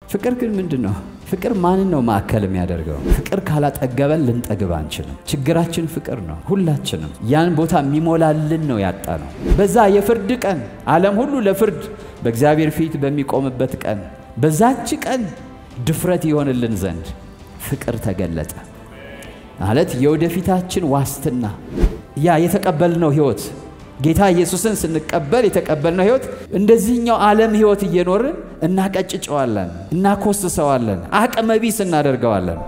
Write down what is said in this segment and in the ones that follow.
ፍቅር ግን ምንድን ነው? ፍቅር ማንን ነው ማዕከል የሚያደርገው? ፍቅር ካላጠገበን ልንጠግብ አንችልም። ችግራችን ፍቅር ነው። ሁላችንም ያን ቦታ የሚሞላልን ነው ያጣ ነው። በዛ የፍርድ ቀን ዓለም ሁሉ ለፍርድ በእግዚአብሔር ፊት በሚቆምበት ቀን በዛች ቀን ድፍረት ይሆንልን ዘንድ ፍቅር ተገለጠ ማለት የወደፊታችን ዋስትና ያ የተቀበልነው ሕይወት ጌታ ኢየሱስን ስንቀበል የተቀበልነው ሕይወት እንደዚህኛው ዓለም ሕይወት እየኖርን እናቀጭጨዋለን፣ እናኮስሰዋለን፣ አቅመ ቢስ እናደርገዋለን።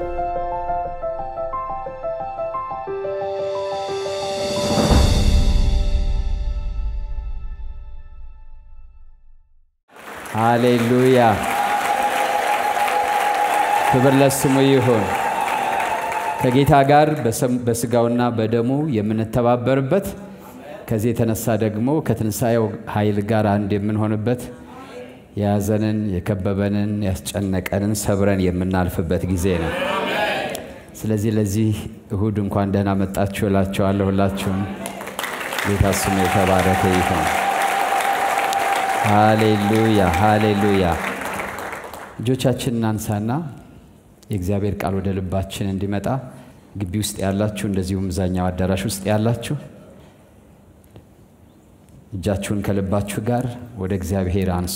ሃሌሉያ! ክብር ለስሙ ይሁን። ከጌታ ጋር በስጋውና በደሙ የምንተባበርበት ከዚህ የተነሳ ደግሞ ከትንሣኤው ኃይል ጋር አንድ የምንሆንበት የያዘንን የከበበንን ያስጨነቀንን ሰብረን የምናልፍበት ጊዜ ነው። ስለዚህ ለዚህ እሁድ እንኳን ደህና መጣችሁ እላችኋለሁ። ሁላችሁም ጌታ ስሙ የተባረከ ይሁን። ሃሌሉያ ሃሌሉያ። እጆቻችን እናንሳና የእግዚአብሔር ቃል ወደ ልባችን እንዲመጣ ግቢ ውስጥ ያላችሁ እንደዚሁም እዛኛው አዳራሽ ውስጥ ያላችሁ እጃችሁን ከልባችሁ ጋር ወደ እግዚአብሔር አንሱ።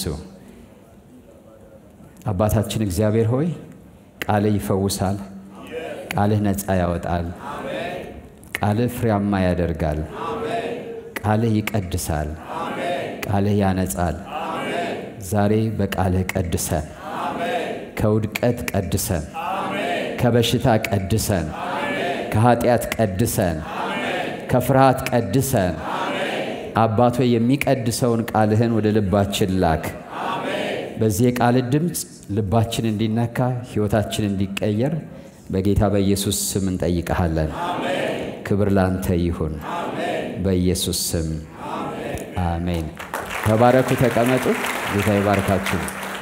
አባታችን እግዚአብሔር ሆይ ቃልህ ይፈውሳል፣ ቃልህ ነፃ ያወጣል፣ ቃልህ ፍሬያማ ያደርጋል፣ ቃልህ ይቀድሳል፣ ቃልህ ያነጻል። ዛሬ በቃልህ ቀድሰን፣ ከውድቀት ቀድሰን፣ ከበሽታ ቀድሰን፣ ከኃጢአት ቀድሰን፣ ከፍርሃት ቀድሰን አባቶ የሚቀድሰውን ቃልህን ወደ ልባችን ላክ። በዚህ የቃል ድምፅ ልባችን እንዲነካ ሕይወታችን እንዲቀየር በጌታ በኢየሱስ ስም እንጠይቀሃለን። ክብር ላንተ ይሁን፣ በኢየሱስ ስም አሜን። ተባረኩ፣ ተቀመጡ። ጌታ ይባርካችሁ።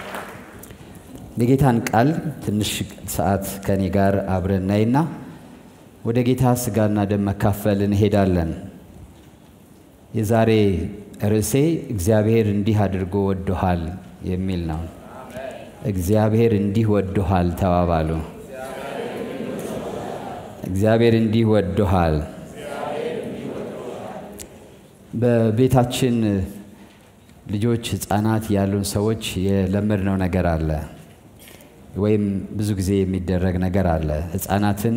የጌታን ቃል ትንሽ ሰዓት ከኔ ጋር አብረን ነይና ወደ ጌታ ስጋና ደም መካፈል እንሄዳለን። የዛሬ ርዕሴ እግዚአብሔር እንዲህ አድርጎ ወዶሃል የሚል ነው። እግዚአብሔር እንዲህ ወዶሃል ተባባሉ። እግዚአብሔር እንዲህ ወዶሃል። በቤታችን ልጆች፣ ሕፃናት ያሉን ሰዎች የለመድነው ነገር አለ፣ ወይም ብዙ ጊዜ የሚደረግ ነገር አለ። ሕፃናትን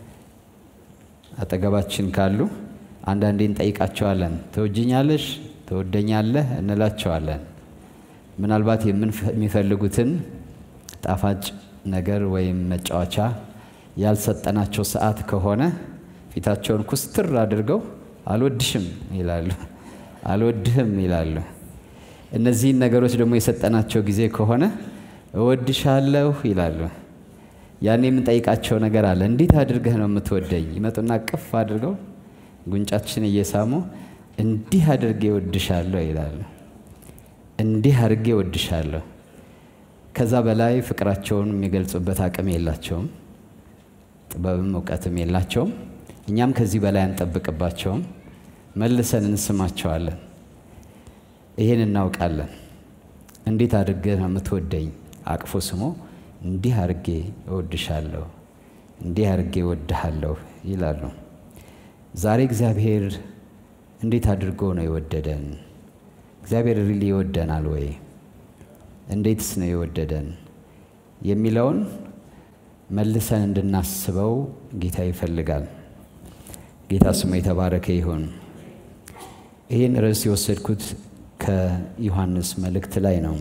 አጠገባችን ካሉ አንዳንዴ እንጠይቃቸዋለን። ትወጅኛለሽ፣ ትወደኛለህ እንላቸዋለን። ምናልባት የሚፈልጉትን ጣፋጭ ነገር ወይም መጫወቻ ያልሰጠናቸው ሰዓት ከሆነ ፊታቸውን ኩስትር አድርገው አልወድሽም ይላሉ፣ አልወድህም ይላሉ። እነዚህን ነገሮች ደግሞ የሰጠናቸው ጊዜ ከሆነ እወድሻለሁ ይላሉ። ያኔ የምንጠይቃቸው ነገር አለ። እንዴት አድርገህ ነው የምትወደኝ? ይመጡና ቅፍ አድርገው ጉንጫችን እየሳሙ እንዲህ አድርጌ ወድሻለሁ ይላሉ። እንዲህ አድርጌ ወድሻለሁ። ከዛ በላይ ፍቅራቸውን የሚገልጹበት አቅም የላቸውም፣ ጥበብም እውቀትም የላቸውም። እኛም ከዚህ በላይ አንጠብቅባቸውም። መልሰን እንስማቸዋለን። ይህን እናውቃለን። እንዴት አድርገህ ነው የምትወደኝ? አቅፎ ስሞ እንዲህ አድርጌ እወድሻለሁ፣ እንዲህ አድርጌ እወድሃለሁ ይላሉ። ዛሬ እግዚአብሔር እንዴት አድርጎ ነው የወደደን? እግዚአብሔር ሪሊ ይወደናል ወይ? እንዴትስ ነው የወደደን የሚለውን መልሰን እንድናስበው ጌታ ይፈልጋል። ጌታ ስሙ የተባረከ ይሁን። ይህን ርዕስ የወሰድኩት ከዮሐንስ መልእክት ላይ ነው።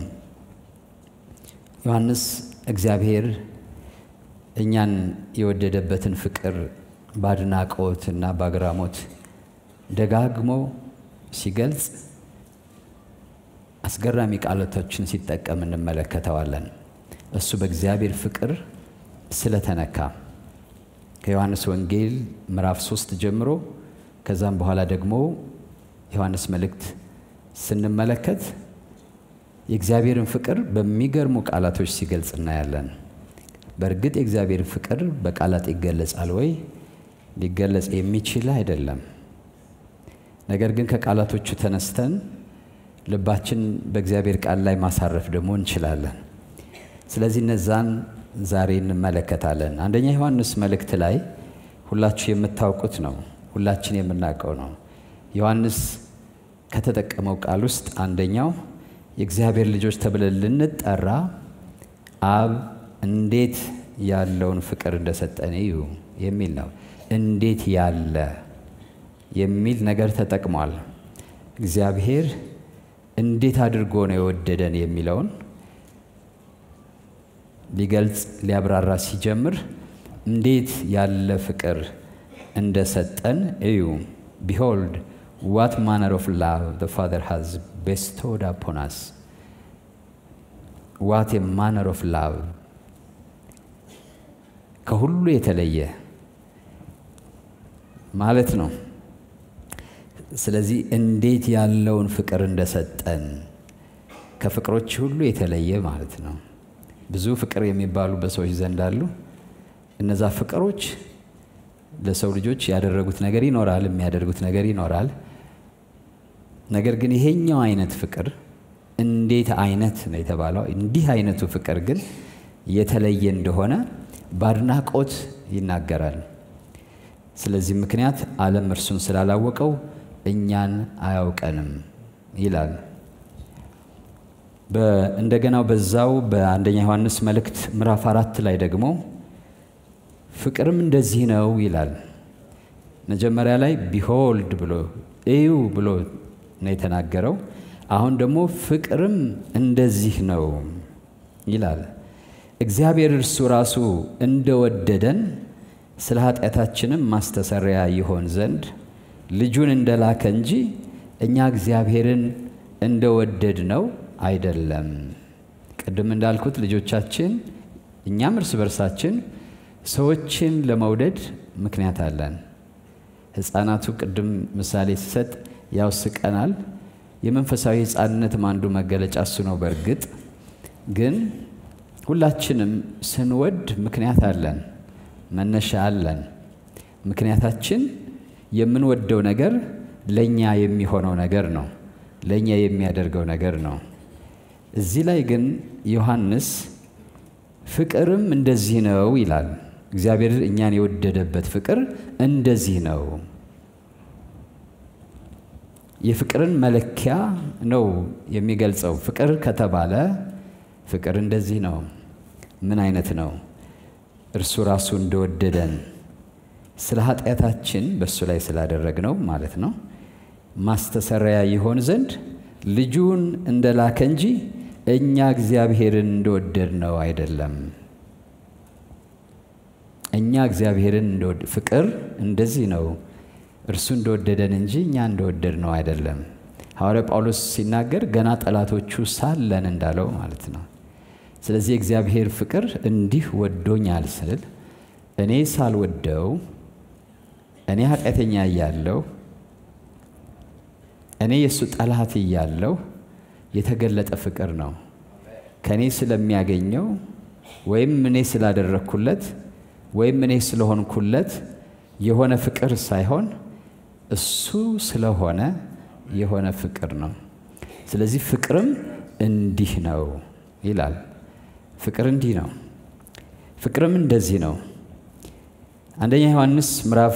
ዮሐንስ እግዚአብሔር እኛን የወደደበትን ፍቅር በአድናቆት እና በአግራሞት ደጋግሞ ሲገልጽ አስገራሚ ቃላቶችን ሲጠቀም እንመለከተዋለን። እሱ በእግዚአብሔር ፍቅር ስለተነካ ከዮሐንስ ወንጌል ምዕራፍ ሶስት ጀምሮ ከዛም በኋላ ደግሞ ዮሐንስ መልእክት ስንመለከት የእግዚአብሔርን ፍቅር በሚገርሙ ቃላቶች ሲገልጽ እናያለን። በእርግጥ የእግዚአብሔር ፍቅር በቃላት ይገለጻል ወይ? ሊገለጽ የሚችል አይደለም። ነገር ግን ከቃላቶቹ ተነስተን ልባችን በእግዚአብሔር ቃል ላይ ማሳረፍ ደግሞ እንችላለን። ስለዚህ እነዛን ዛሬ እንመለከታለን። አንደኛ ዮሐንስ መልእክት ላይ ሁላችሁ የምታውቁት ነው፣ ሁላችን የምናውቀው ነው። ዮሐንስ ከተጠቀመው ቃል ውስጥ አንደኛው የእግዚአብሔር ልጆች ተብለን ልንጠራ አብ እንዴት ያለውን ፍቅር እንደሰጠን እዩ የሚል ነው። እንዴት ያለ የሚል ነገር ተጠቅሟል። እግዚአብሔር እንዴት አድርጎ ነው የወደደን የሚለውን ሊገልጽ ሊያብራራ ሲጀምር እንዴት ያለ ፍቅር እንደሰጠን እዩ። ቢሆልድ ዋት ማነር ኦፍ ላቭ ዘ ፋዘር ሃዝ ቤስቶድ አፖን አስ ዋት ማነር ኦፍ ላቭ ከሁሉ የተለየ ማለት ነው። ስለዚህ እንዴት ያለውን ፍቅር እንደሰጠን ከፍቅሮች ሁሉ የተለየ ማለት ነው። ብዙ ፍቅር የሚባሉ በሰዎች ዘንድ አሉ። እነዛ ፍቅሮች ለሰው ልጆች ያደረጉት ነገር ይኖራል፣ የሚያደርጉት ነገር ይኖራል። ነገር ግን ይሄኛው አይነት ፍቅር እንዴት አይነት ነው የተባለው። እንዲህ አይነቱ ፍቅር ግን የተለየ እንደሆነ በአድናቆት ይናገራል። ስለዚህ ምክንያት ዓለም እርሱን ስላላወቀው እኛን አያውቀንም ይላል። እንደገናው በዛው በአንደኛ ዮሐንስ መልእክት ምዕራፍ አራት ላይ ደግሞ ፍቅርም እንደዚህ ነው ይላል። መጀመሪያ ላይ ቢሆልድ ብሎ እዩ ብሎ ነው የተናገረው። አሁን ደግሞ ፍቅርም እንደዚህ ነው ይላል። እግዚአብሔር እርሱ ራሱ እንደወደደን ስለ ኃጢአታችንም ማስተሰሪያ ይሆን ዘንድ ልጁን እንደላከ እንጂ እኛ እግዚአብሔርን እንደወደድ ነው አይደለም። ቅድም እንዳልኩት ልጆቻችን እኛም እርስ በርሳችን ሰዎችን ለመውደድ ምክንያት አለን። ሕፃናቱ ቅድም ምሳሌ ሲሰጥ ያውስቀናል። የመንፈሳዊ ሕፃንነትም አንዱ መገለጫ እሱ ነው። በእርግጥ ግን ሁላችንም ስንወድ ምክንያት አለን፣ መነሻ አለን። ምክንያታችን የምንወደው ነገር ለእኛ የሚሆነው ነገር ነው፣ ለእኛ የሚያደርገው ነገር ነው። እዚህ ላይ ግን ዮሐንስ ፍቅርም እንደዚህ ነው ይላል። እግዚአብሔር እኛን የወደደበት ፍቅር እንደዚህ ነው። የፍቅርን መለኪያ ነው የሚገልጸው። ፍቅር ከተባለ ፍቅር እንደዚህ ነው። ምን አይነት ነው? እርሱ ራሱ እንደወደደን ስለ ኃጢአታችን በእሱ ላይ ስላደረግነው ማለት ነው ማስተሰሪያ ይሆን ዘንድ ልጁን እንደላከ እንጂ እኛ እግዚአብሔርን እንደወደድ ነው አይደለም። እኛ እግዚአብሔርን ፍቅር እንደዚህ ነው እርሱ እንደወደደን እንጂ እኛ እንደወደድ ነው አይደለም። ሐዋርያ ጳውሎስ ሲናገር ገና ጠላቶቹ ሳለን እንዳለው ማለት ነው። ስለዚህ የእግዚአብሔር ፍቅር እንዲህ ወዶኛል ስል እኔ ሳልወደው እኔ ኃጢአተኛ እያለሁ እኔ የእሱ ጠላት እያለሁ የተገለጠ ፍቅር ነው። ከእኔ ስለሚያገኘው ወይም እኔ ስላደረግኩለት ወይም እኔ ስለሆንኩለት የሆነ ፍቅር ሳይሆን እሱ ስለሆነ የሆነ ፍቅር ነው። ስለዚህ ፍቅርም እንዲህ ነው ይላል። ፍቅር እንዲህ ነው፣ ፍቅርም እንደዚህ ነው። አንደኛ ዮሐንስ ምዕራፍ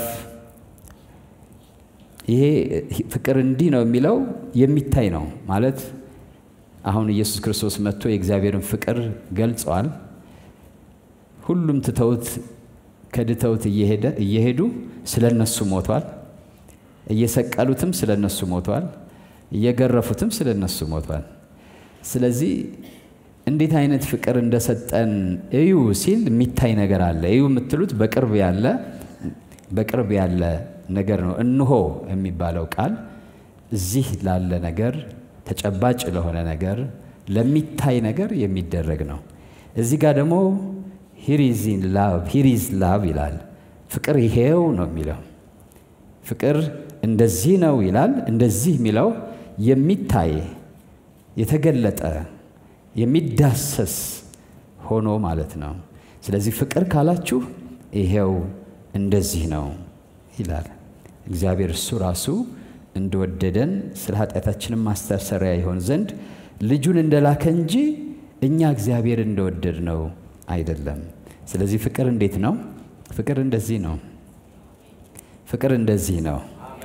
ይሄ ፍቅር እንዲህ ነው የሚለው የሚታይ ነው ማለት አሁን ኢየሱስ ክርስቶስ መጥቶ የእግዚአብሔርን ፍቅር ገልጸዋል። ሁሉም ትተውት ከድተውት እየሄዱ ስለ እነሱ ሞቷል። እየሰቀሉትም ስለ እነሱ ሞቷል። እየገረፉትም ስለ እነሱ ሞቷል። ስለዚህ እንዴት አይነት ፍቅር እንደሰጠን እዩ ሲል የሚታይ ነገር አለ። እዩ የምትሉት በቅርብ ያለ በቅርብ ያለ ነገር ነው። እንሆ የሚባለው ቃል እዚህ ላለ ነገር ተጨባጭ ለሆነ ነገር ለሚታይ ነገር የሚደረግ ነው። እዚህ ጋር ደግሞ ሂሪዚን ላቭ ሂሪዝ ላቭ ይላል። ፍቅር ይሄው ነው የሚለው። ፍቅር እንደዚህ ነው ይላል። እንደዚህ የሚለው የሚታይ የተገለጠ የሚዳሰስ ሆኖ ማለት ነው። ስለዚህ ፍቅር ካላችሁ ይሄው እንደዚህ ነው ይላል። እግዚአብሔር እሱ ራሱ እንደወደደን ስለ ኃጢአታችንም ማስተሰሪያ ይሆን ዘንድ ልጁን እንደላከ እንጂ እኛ እግዚአብሔር እንደወደድ ነው አይደለም። ስለዚህ ፍቅር እንዴት ነው? ፍቅር እንደዚህ ነው። ፍቅር እንደዚህ ነው።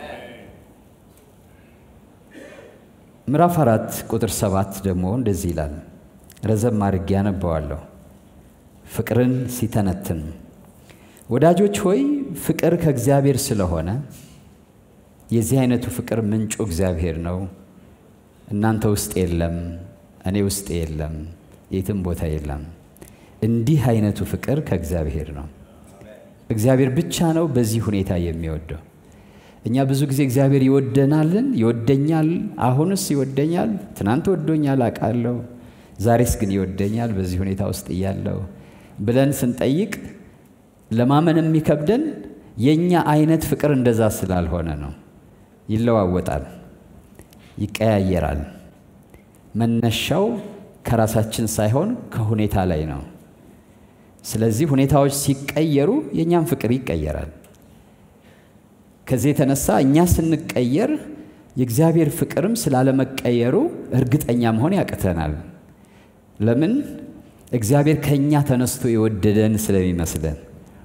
ምዕራፍ አራት ቁጥር ሰባት ደግሞ እንደዚህ ይላል። ረዘም አድርጌ ያነበዋለሁ። ፍቅርን ሲተነትን ወዳጆች ሆይ ፍቅር ከእግዚአብሔር ስለሆነ የዚህ አይነቱ ፍቅር ምንጩ እግዚአብሔር ነው። እናንተ ውስጥ የለም፣ እኔ ውስጥ የለም፣ የትም ቦታ የለም። እንዲህ አይነቱ ፍቅር ከእግዚአብሔር ነው። እግዚአብሔር ብቻ ነው በዚህ ሁኔታ የሚወደው። እኛ ብዙ ጊዜ እግዚአብሔር ይወደናልን? ይወደኛል፣ አሁንስ ይወደኛል፣ ትናንት ወዶኛል አውቃለሁ፣ ዛሬስ ግን ይወደኛል በዚህ ሁኔታ ውስጥ እያለው ብለን ስንጠይቅ ለማመን የሚከብደን የእኛ አይነት ፍቅር እንደዛ ስላልሆነ ነው። ይለዋወጣል፣ ይቀያየራል። መነሻው ከራሳችን ሳይሆን ከሁኔታ ላይ ነው። ስለዚህ ሁኔታዎች ሲቀየሩ የእኛም ፍቅር ይቀየራል። ከዚህ የተነሳ እኛ ስንቀየር የእግዚአብሔር ፍቅርም ስላለመቀየሩ እርግጠኛ መሆን ያቅተናል። ለምን? እግዚአብሔር ከእኛ ተነስቶ የወደደን ስለሚመስለን።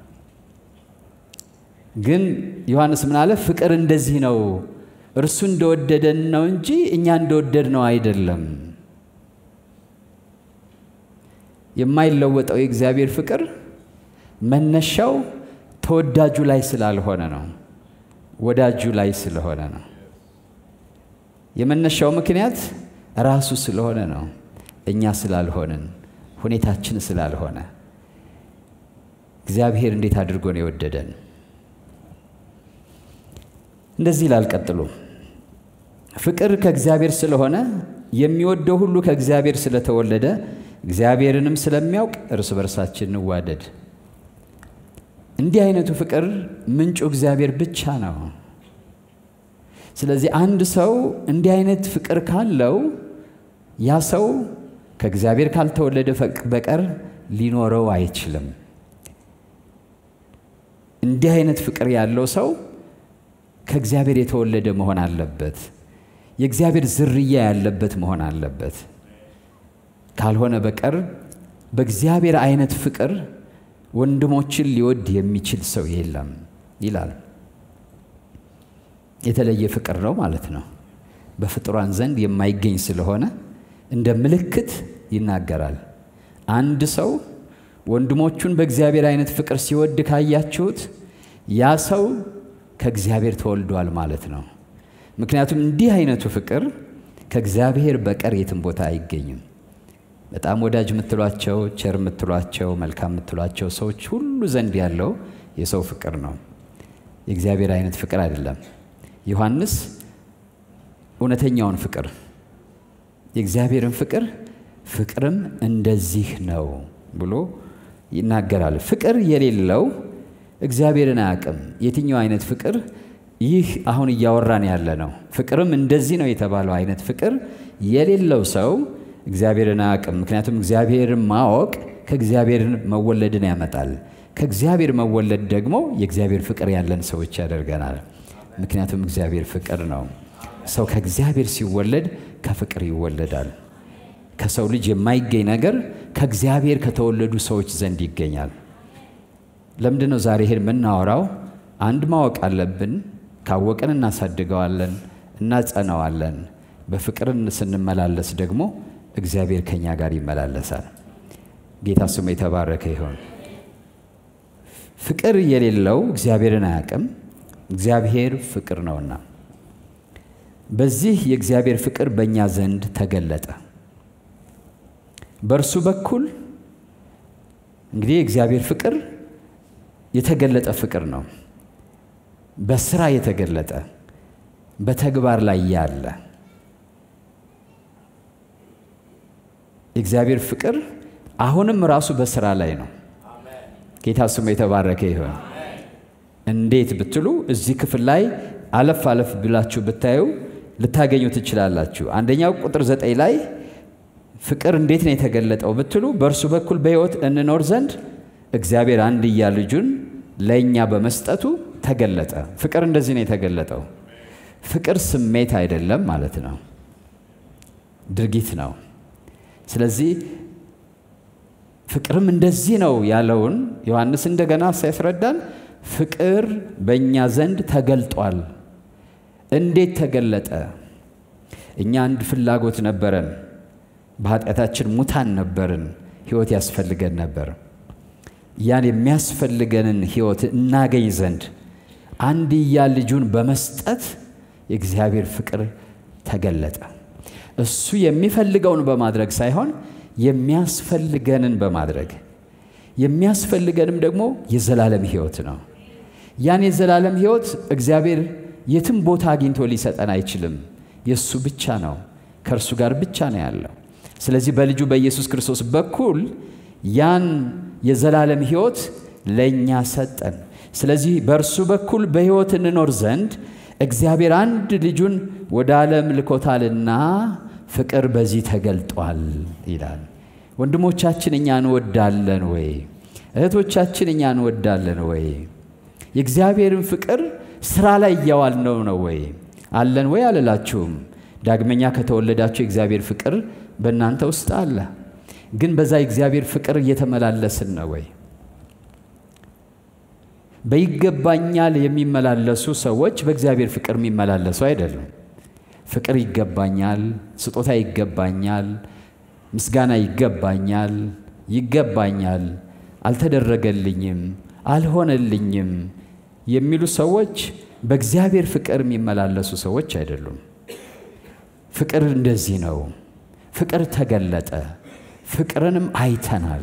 ግን ዮሐንስ ምን አለ? ፍቅር እንደዚህ ነው፣ እርሱ እንደወደደን ነው እንጂ እኛ እንደወደድ ነው አይደለም። የማይለወጠው የእግዚአብሔር ፍቅር መነሻው ተወዳጁ ላይ ስላልሆነ ነው፣ ወዳጁ ላይ ስለሆነ ነው። የመነሻው ምክንያት ራሱ ስለሆነ ነው፣ እኛ ስላልሆንን፣ ሁኔታችን ስላልሆነ። እግዚአብሔር እንዴት አድርጎ ነው የወደደን? እንደዚህ ይላል ቀጥሎ፣ ፍቅር ከእግዚአብሔር ስለሆነ የሚወደው ሁሉ ከእግዚአብሔር ስለተወለደ እግዚአብሔርንም ስለሚያውቅ እርስ በርሳችን እንዋደድ። እንዲህ አይነቱ ፍቅር ምንጩ እግዚአብሔር ብቻ ነው። ስለዚህ አንድ ሰው እንዲህ አይነት ፍቅር ካለው ያ ሰው ከእግዚአብሔር ካልተወለደ በቀር ሊኖረው አይችልም። እንዲህ አይነት ፍቅር ያለው ሰው ከእግዚአብሔር የተወለደ መሆን አለበት። የእግዚአብሔር ዝርያ ያለበት መሆን አለበት። ካልሆነ በቀር በእግዚአብሔር አይነት ፍቅር ወንድሞችን ሊወድ የሚችል ሰው የለም ይላል። የተለየ ፍቅር ነው ማለት ነው። በፍጡራን ዘንድ የማይገኝ ስለሆነ እንደ ምልክት ይናገራል። አንድ ሰው ወንድሞቹን በእግዚአብሔር አይነት ፍቅር ሲወድ ካያችሁት ያ ሰው ከእግዚአብሔር ተወልዷል ማለት ነው። ምክንያቱም እንዲህ አይነቱ ፍቅር ከእግዚአብሔር በቀር የትም ቦታ አይገኝም። በጣም ወዳጅ የምትሏቸው ቸር የምትሏቸው መልካም የምትሏቸው ሰዎች ሁሉ ዘንድ ያለው የሰው ፍቅር ነው፣ የእግዚአብሔር አይነት ፍቅር አይደለም። ዮሐንስ እውነተኛውን ፍቅር የእግዚአብሔርን ፍቅር ፍቅርም እንደዚህ ነው ብሎ ይናገራል። ፍቅር የሌለው እግዚአብሔርን አያውቅም። የትኛው አይነት ፍቅር? ይህ አሁን እያወራን ያለ ነው። ፍቅርም እንደዚህ ነው የተባለው አይነት ፍቅር የሌለው ሰው እግዚአብሔርን አያውቅም። ምክንያቱም እግዚአብሔርን ማወቅ ከእግዚአብሔር መወለድን ያመጣል። ከእግዚአብሔር መወለድ ደግሞ የእግዚአብሔር ፍቅር ያለን ሰዎች ያደርገናል። ምክንያቱም እግዚአብሔር ፍቅር ነው። ሰው ከእግዚአብሔር ሲወለድ ከፍቅር ይወለዳል። ከሰው ልጅ የማይገኝ ነገር ከእግዚአብሔር ከተወለዱ ሰዎች ዘንድ ይገኛል። ለምንድን ነው ዛሬ ይሄን የምናወራው? አንድ ማወቅ አለብን። ካወቅን እናሳድገዋለን፣ እናጸናዋለን። በፍቅር ስንመላለስ ደግሞ እግዚአብሔር ከኛ ጋር ይመላለሳል። ጌታ ስሙ የተባረከ ይሆን። ፍቅር የሌለው እግዚአብሔርን አያውቅም፣ እግዚአብሔር ፍቅር ነውና። በዚህ የእግዚአብሔር ፍቅር በእኛ ዘንድ ተገለጠ። በእርሱ በኩል እንግዲህ የእግዚአብሔር ፍቅር የተገለጠ ፍቅር ነው። በስራ የተገለጠ በተግባር ላይ ያለ የእግዚአብሔር ፍቅር አሁንም ራሱ በስራ ላይ ነው። ጌታ ስሙ የተባረከ ይሆን። እንዴት ብትሉ እዚህ ክፍል ላይ አለፍ አለፍ ብላችሁ ብታዩ ልታገኙ ትችላላችሁ። አንደኛው ቁጥር ዘጠኝ ላይ ፍቅር እንዴት ነው የተገለጠው ብትሉ በእርሱ በኩል በሕይወት እንኖር ዘንድ እግዚአብሔር አንድያ ልጁን ለእኛ በመስጠቱ ተገለጠ። ፍቅር እንደዚህ ነው የተገለጠው። ፍቅር ስሜት አይደለም ማለት ነው፣ ድርጊት ነው። ስለዚህ ፍቅርም እንደዚህ ነው ያለውን ዮሐንስ እንደገና ሲያስረዳን ፍቅር በእኛ ዘንድ ተገልጧል። እንዴት ተገለጠ? እኛ አንድ ፍላጎት ነበረን። በኃጢአታችን ሙታን ነበርን። ሕይወት ያስፈልገን ነበር። ያን የሚያስፈልገንን ሕይወት እናገኝ ዘንድ አንድያ ልጁን በመስጠት የእግዚአብሔር ፍቅር ተገለጠ። እሱ የሚፈልገውን በማድረግ ሳይሆን የሚያስፈልገንን በማድረግ የሚያስፈልገንም ደግሞ የዘላለም ሕይወት ነው። ያን የዘላለም ሕይወት እግዚአብሔር የትም ቦታ አግኝቶ ሊሰጠን አይችልም። የእሱ ብቻ ነው፣ ከእርሱ ጋር ብቻ ነው ያለው። ስለዚህ በልጁ በኢየሱስ ክርስቶስ በኩል ያን የዘላለም ሕይወት ለእኛ ሰጠን። ስለዚህ በእርሱ በኩል በሕይወት እንኖር ዘንድ እግዚአብሔር አንድ ልጁን ወደ ዓለም ልኮታልና ፍቅር በዚህ ተገልጧል ይላል። ወንድሞቻችን እኛ እንወዳለን ወይ? እህቶቻችን እኛ እንወዳለን ወይ? የእግዚአብሔርን ፍቅር ስራ ላይ እያዋልነው ነው ወይ? አለን ወይ አልላችሁም። ዳግመኛ ከተወለዳችሁ የእግዚአብሔር ፍቅር በእናንተ ውስጥ አለ። ግን በዛ የእግዚአብሔር ፍቅር እየተመላለስን ነው ወይ? በይገባኛል የሚመላለሱ ሰዎች በእግዚአብሔር ፍቅር የሚመላለሱ አይደሉም። ፍቅር ይገባኛል፣ ስጦታ ይገባኛል፣ ምስጋና ይገባኛል፣ ይገባኛል፣ አልተደረገልኝም፣ አልሆነልኝም የሚሉ ሰዎች በእግዚአብሔር ፍቅር የሚመላለሱ ሰዎች አይደሉም። ፍቅር እንደዚህ ነው። ፍቅር ተገለጠ፣ ፍቅርንም አይተናል።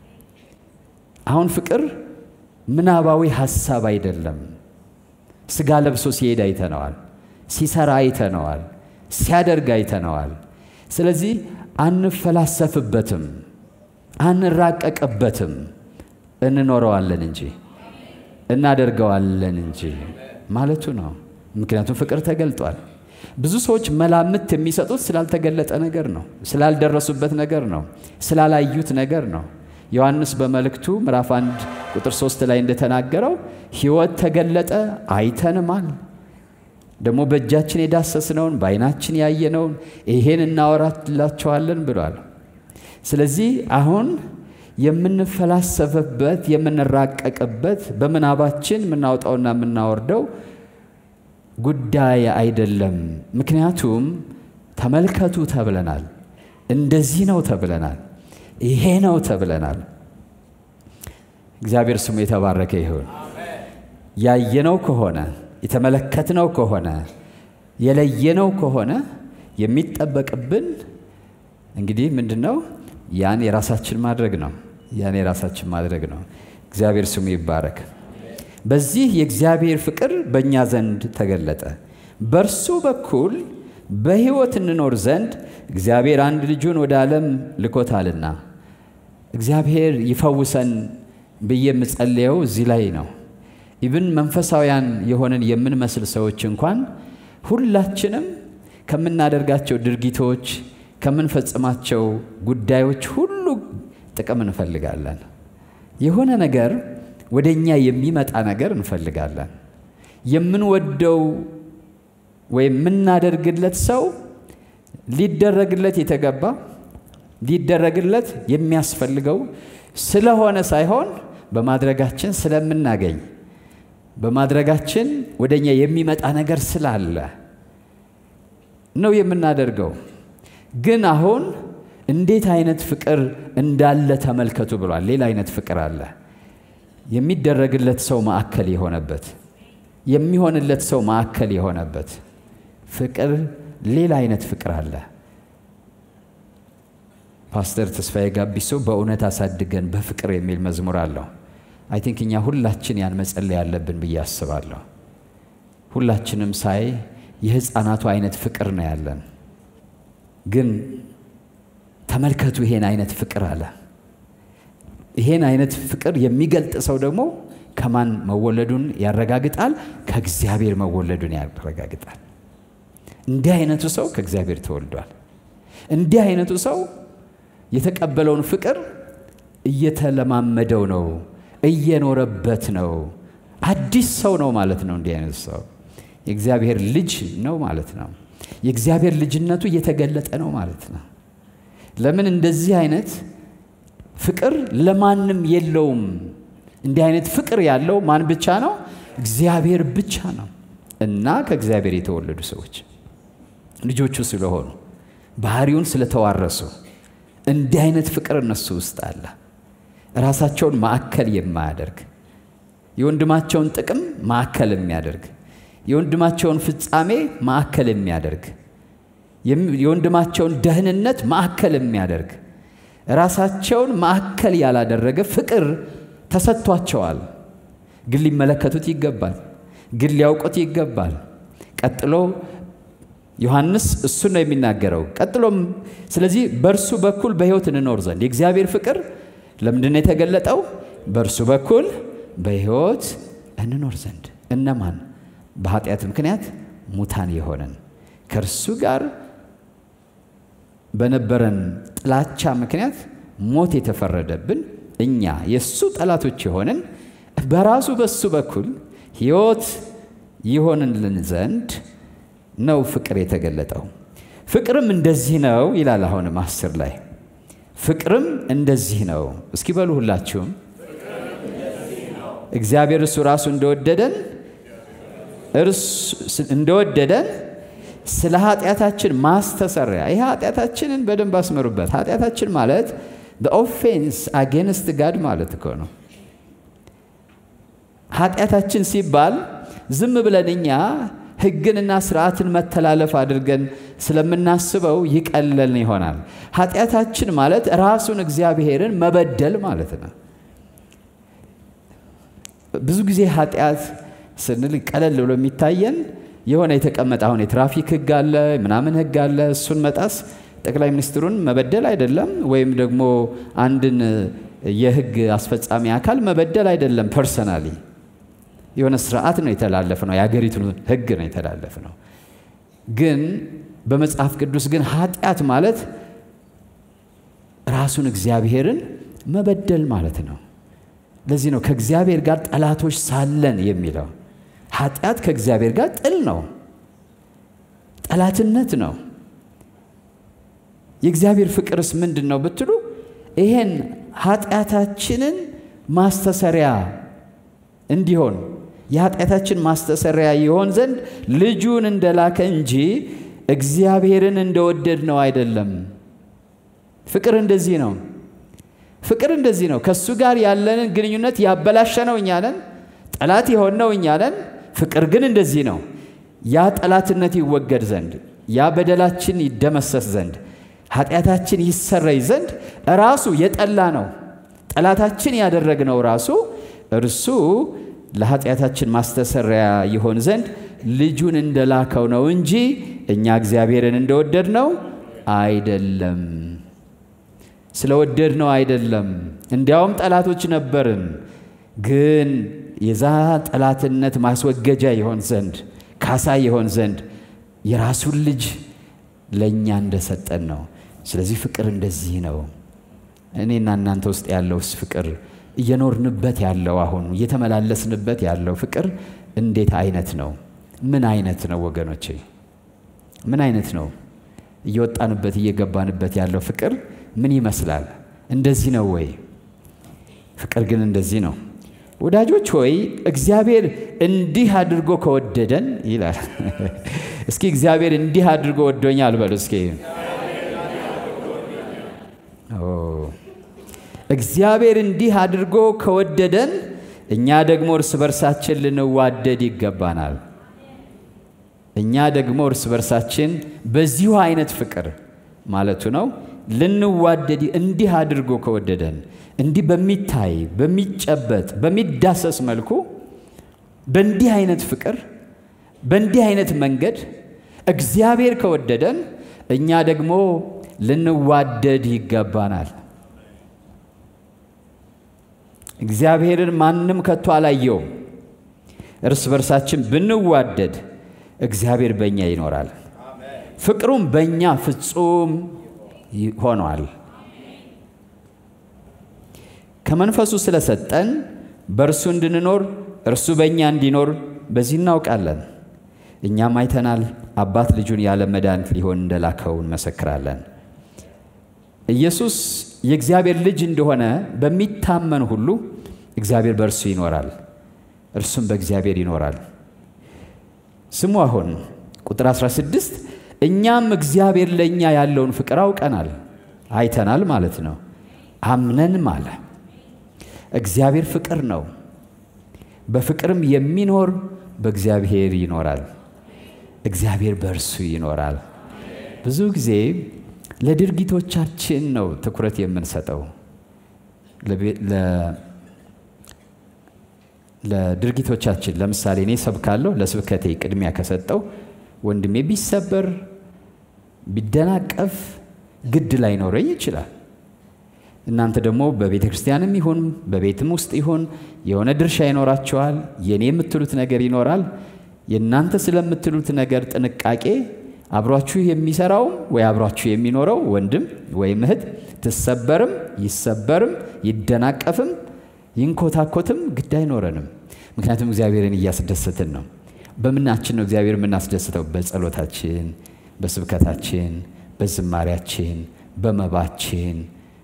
አሁን ፍቅር ምናባዊ ሐሳብ አይደለም። ሥጋ ለብሶ ሲሄድ አይተነዋል፣ ሲሰራ አይተነዋል፣ ሲያደርግ አይተነዋል። ስለዚህ አንፈላሰፍበትም፣ አንራቀቅበትም፣ እንኖረዋለን እንጂ እናደርገዋለን እንጂ ማለቱ ነው። ምክንያቱም ፍቅር ተገልጧል። ብዙ ሰዎች መላምት የሚሰጡት ስላልተገለጠ ነገር ነው፣ ስላልደረሱበት ነገር ነው፣ ስላላዩት ነገር ነው። ዮሐንስ በመልእክቱ ምዕራፍ 1 ቁጥር 3 ላይ እንደተናገረው ሕይወት ተገለጠ አይተንማል። ደግሞ በእጃችን የዳሰስነውን በዓይናችን ያየነውን ይሄን እናወራላቸዋለን ብሏል። ስለዚህ አሁን የምንፈላሰፍበት የምንራቀቅበት በምናባችን የምናወጣውና የምናወርደው ጉዳይ አይደለም። ምክንያቱም ተመልከቱ ተብለናል፣ እንደዚህ ነው ተብለናል፣ ይሄ ነው ተብለናል። እግዚአብሔር ስሙ የተባረከ ይሁን። ያየነው ከሆነ የተመለከትነው ከሆነ የለየነው ከሆነ የሚጠበቅብን እንግዲህ ምንድን ነው? ያን የራሳችን ማድረግ ነው። ያን የራሳችን ማድረግ ነው። እግዚአብሔር ስሙ ይባረክ። በዚህ የእግዚአብሔር ፍቅር በእኛ ዘንድ ተገለጠ፣ በእርሱ በኩል በሕይወት እንኖር ዘንድ እግዚአብሔር አንድ ልጁን ወደ ዓለም ልኮታልና። እግዚአብሔር ይፈውሰን ብዬ የምጸልየው እዚህ ላይ ነው። ኢብን መንፈሳውያን የሆንን የምንመስል ሰዎች እንኳን ሁላችንም ከምናደርጋቸው ድርጊቶች ከምንፈጽማቸው ጉዳዮች ሁሉ ጥቅም እንፈልጋለን። የሆነ ነገር ወደ እኛ የሚመጣ ነገር እንፈልጋለን። የምንወደው ወይም የምናደርግለት ሰው ሊደረግለት የተገባ ሊደረግለት የሚያስፈልገው ስለሆነ ሳይሆን በማድረጋችን ስለምናገኝ በማድረጋችን ወደ እኛ የሚመጣ ነገር ስላለ ነው የምናደርገው። ግን አሁን እንዴት አይነት ፍቅር እንዳለ ተመልከቱ ብሏል። ሌላ አይነት ፍቅር አለ። የሚደረግለት ሰው ማዕከል የሆነበት የሚሆንለት ሰው ማዕከል የሆነበት ፍቅር ሌላ አይነት ፍቅር አለ። ፓስተር ተስፋዬ ጋቢሶ በእውነት አሳድገን በፍቅር የሚል መዝሙር አለው። አይ ቲንክ እኛ ሁላችን ያን መጸለይ ያለብን ብዬ አስባለሁ። ሁላችንም ሳይ የሕፃናቱ አይነት ፍቅር ነው ያለን። ግን ተመልከቱ ይሄን አይነት ፍቅር አለ። ይሄን አይነት ፍቅር የሚገልጥ ሰው ደግሞ ከማን መወለዱን ያረጋግጣል? ከእግዚአብሔር መወለዱን ያረጋግጣል። እንዲህ አይነቱ ሰው ከእግዚአብሔር ተወልዷል። እንዲህ አይነቱ ሰው የተቀበለውን ፍቅር እየተለማመደው ነው፣ እየኖረበት ነው። አዲስ ሰው ነው ማለት ነው። እንዲህ አይነቱ ሰው የእግዚአብሔር ልጅ ነው ማለት ነው። የእግዚአብሔር ልጅነቱ እየተገለጠ ነው ማለት ነው። ለምን እንደዚህ አይነት ፍቅር ለማንም የለውም። እንዲህ አይነት ፍቅር ያለው ማን ብቻ ነው? እግዚአብሔር ብቻ ነው። እና ከእግዚአብሔር የተወለዱ ሰዎች ልጆቹ ስለሆኑ ባህሪውን ስለተዋረሱ እንዲህ አይነት ፍቅር እነሱ ውስጥ አለ። ራሳቸውን ማዕከል የማያደርግ የወንድማቸውን ጥቅም ማዕከል የሚያደርግ የወንድማቸውን ፍጻሜ ማዕከል የሚያደርግ የወንድማቸውን ደህንነት ማዕከል የሚያደርግ ራሳቸውን ማዕከል ያላደረገ ፍቅር ተሰጥቷቸዋል። ግን ሊመለከቱት ይገባል። ግን ሊያውቁት ይገባል። ቀጥሎ ዮሐንስ እሱን ነው የሚናገረው። ቀጥሎም ስለዚህ በእርሱ በኩል በሕይወት እንኖር ዘንድ የእግዚአብሔር ፍቅር ለምንድን ነው የተገለጠው? በእርሱ በኩል በሕይወት እንኖር ዘንድ እነማን? በኃጢአት ምክንያት ሙታን የሆነን ከእርሱ ጋር በነበረን ጥላቻ ምክንያት ሞት የተፈረደብን እኛ የእሱ ጠላቶች የሆንን በራሱ በሱ በኩል ሕይወት ይሆንልን ዘንድ ነው ፍቅር የተገለጠው። ፍቅርም እንደዚህ ነው ይላል። አሁንም አስር ላይ ፍቅርም እንደዚህ ነው። እስኪ በሉ ሁላችሁም እግዚአብሔር እሱ ራሱ እንደወደደን እንደወደደን ስለ ኃጢአታችን ማስተሰሪያ ይህ ኃጢአታችንን በደንብ አስመሩበት። ኃጢአታችን ማለት ኦፌንስ አጌንስት ጋድ ማለት እኮ ነው። ኃጢአታችን ሲባል ዝም ብለን እኛ ሕግንና ስርዓትን መተላለፍ አድርገን ስለምናስበው ይቀለልን ይሆናል። ኃጢአታችን ማለት ራሱን እግዚአብሔርን መበደል ማለት ነው። ብዙ ጊዜ ኃጢአት ስንል ቀለል ብሎ የሚታየን የሆነ የተቀመጠ አሁን የትራፊክ ሕግ አለ ምናምን ሕግ አለ እሱን መጣስ ጠቅላይ ሚኒስትሩን መበደል አይደለም፣ ወይም ደግሞ አንድን የሕግ አስፈጻሚ አካል መበደል አይደለም ፐርሰናሊ የሆነ ስርዓት ነው የተላለፍ ነው። የአገሪቱን ህግ ነው የተላለፍ ነው። ግን በመጽሐፍ ቅዱስ ግን ኃጢአት ማለት ራሱን እግዚአብሔርን መበደል ማለት ነው። ለዚህ ነው ከእግዚአብሔር ጋር ጠላቶች ሳለን የሚለው። ኃጢአት ከእግዚአብሔር ጋር ጥል ነው፣ ጠላትነት ነው። የእግዚአብሔር ፍቅርስ ምንድን ነው ብትሉ ይሄን ኃጢአታችንን ማስተሰሪያ እንዲሆን የኃጢአታችን ማስተሰሪያ ይሆን ዘንድ ልጁን እንደላከ እንጂ እግዚአብሔርን እንደወደድ ነው አይደለም። ፍቅር እንደዚህ ነው። ፍቅር እንደዚህ ነው። ከእሱ ጋር ያለንን ግንኙነት ያበላሸነው እኛ ነን፣ ጠላት የሆነው እኛ ነን። ፍቅር ግን እንደዚህ ነው። ያ ጠላትነት ይወገድ ዘንድ፣ ያ በደላችን ይደመሰስ ዘንድ፣ ኃጢአታችን ይሰረይ ዘንድ ራሱ የጠላ ነው ጠላታችን ያደረግነው ራሱ እርሱ ለኃጢአታችን ማስተሰሪያ ይሆን ዘንድ ልጁን እንደላከው ነው እንጂ እኛ እግዚአብሔርን እንደወደድ ነው አይደለም። ስለወደድ ነው አይደለም። እንዲያውም ጠላቶች ነበርን፣ ግን የዛ ጠላትነት ማስወገጃ ይሆን ዘንድ ካሳ ይሆን ዘንድ የራሱን ልጅ ለእኛ እንደሰጠን ነው። ስለዚህ ፍቅር እንደዚህ ነው። እኔና እናንተ ውስጥ ያለውስ ፍቅር እየኖርንበት ያለው አሁን እየተመላለስንበት ያለው ፍቅር እንዴት አይነት ነው? ምን አይነት ነው ወገኖቼ? ምን አይነት ነው? እየወጣንበት እየገባንበት ያለው ፍቅር ምን ይመስላል? እንደዚህ ነው ወይ? ፍቅር ግን እንደዚህ ነው። ወዳጆች ሆይ እግዚአብሔር እንዲህ አድርጎ ከወደደን ይላል። እስኪ እግዚአብሔር እንዲህ አድርጎ ወዶኛል በሉ እስኪ እግዚአብሔር እንዲህ አድርጎ ከወደደን እኛ ደግሞ እርስ በርሳችን ልንዋደድ ይገባናል። እኛ ደግሞ እርስ በርሳችን በዚሁ አይነት ፍቅር ማለቱ ነው ልንዋደድ እንዲህ አድርጎ ከወደደን እንዲህ በሚታይ በሚጨበጥ በሚዳሰስ መልኩ በእንዲህ አይነት ፍቅር በእንዲህ አይነት መንገድ እግዚአብሔር ከወደደን እኛ ደግሞ ልንዋደድ ይገባናል። እግዚአብሔርን ማንም ከቶ አላየውም። እርስ በርሳችን ብንዋደድ እግዚአብሔር በእኛ ይኖራል፣ ፍቅሩም በእኛ ፍጹም ሆኗል። ከመንፈሱ ስለሰጠን በእርሱ እንድንኖር እርሱ በእኛ እንዲኖር በዚህ እናውቃለን። እኛም አይተናል፣ አባት ልጁን ያለ መድኃኒት ሊሆን እንደላከው እንመሰክራለን። ኢየሱስ የእግዚአብሔር ልጅ እንደሆነ በሚታመን ሁሉ እግዚአብሔር በእርሱ ይኖራል፣ እርሱም በእግዚአብሔር ይኖራል። ስሙ አሁን ቁጥር 16 እኛም እግዚአብሔር ለእኛ ያለውን ፍቅር አውቀናል፣ አይተናል ማለት ነው። አምነንም አለ። እግዚአብሔር ፍቅር ነው፣ በፍቅርም የሚኖር በእግዚአብሔር ይኖራል፣ እግዚአብሔር በእርሱ ይኖራል። ብዙ ጊዜ ለድርጊቶቻችን ነው ትኩረት የምንሰጠው። ለድርጊቶቻችን ለምሳሌ እኔ ሰብካለሁ፣ ለስብከቴ ቅድሚያ ከሰጠው ወንድሜ ቢሰበር ቢደናቀፍ ግድ ላይኖረኝ ይችላል። እናንተ ደግሞ በቤተ ክርስቲያንም ይሁን በቤትም ውስጥ ይሁን የሆነ ድርሻ ይኖራቸዋል። የእኔ የምትሉት ነገር ይኖራል። የእናንተ ስለምትሉት ነገር ጥንቃቄ አብሯችሁ የሚሰራውም ወይ አብሯችሁ የሚኖረው ወንድም ወይም እህት ትሰበርም ይሰበርም ይደናቀፍም ይንኮታኮትም ግድ አይኖረንም። ምክንያቱም እግዚአብሔርን እያስደሰትን ነው። በምናችን ነው እግዚአብሔር የምናስደስተው? በጸሎታችን፣ በስብከታችን፣ በዝማሪያችን፣ በመባችን፣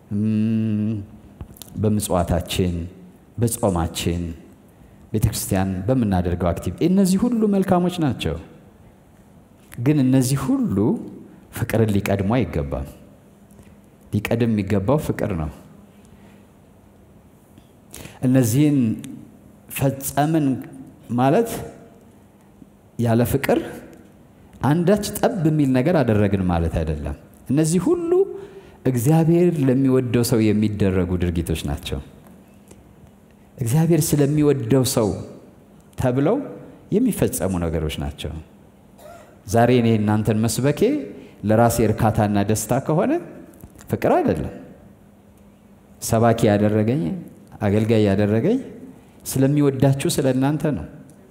በምጽዋታችን፣ በጾማችን፣ ቤተ ክርስቲያን በምናደርገው አክቲቭ እነዚህ ሁሉ መልካሞች ናቸው። ግን እነዚህ ሁሉ ፍቅርን ሊቀድሙ አይገባም። ሊቀድም የሚገባው ፍቅር ነው። እነዚህን ፈጸምን ማለት ያለ ፍቅር አንዳች ጠብ የሚል ነገር አደረግን ማለት አይደለም። እነዚህ ሁሉ እግዚአብሔር ለሚወደው ሰው የሚደረጉ ድርጊቶች ናቸው። እግዚአብሔር ስለሚወደው ሰው ተብለው የሚፈጸሙ ነገሮች ናቸው። ዛሬ እኔ እናንተን መስበኬ ለራሴ እርካታና ደስታ ከሆነ ፍቅር አይደለም። ሰባኪ ያደረገኝ አገልጋይ ያደረገኝ ስለሚወዳችሁ ስለ እናንተ ነው።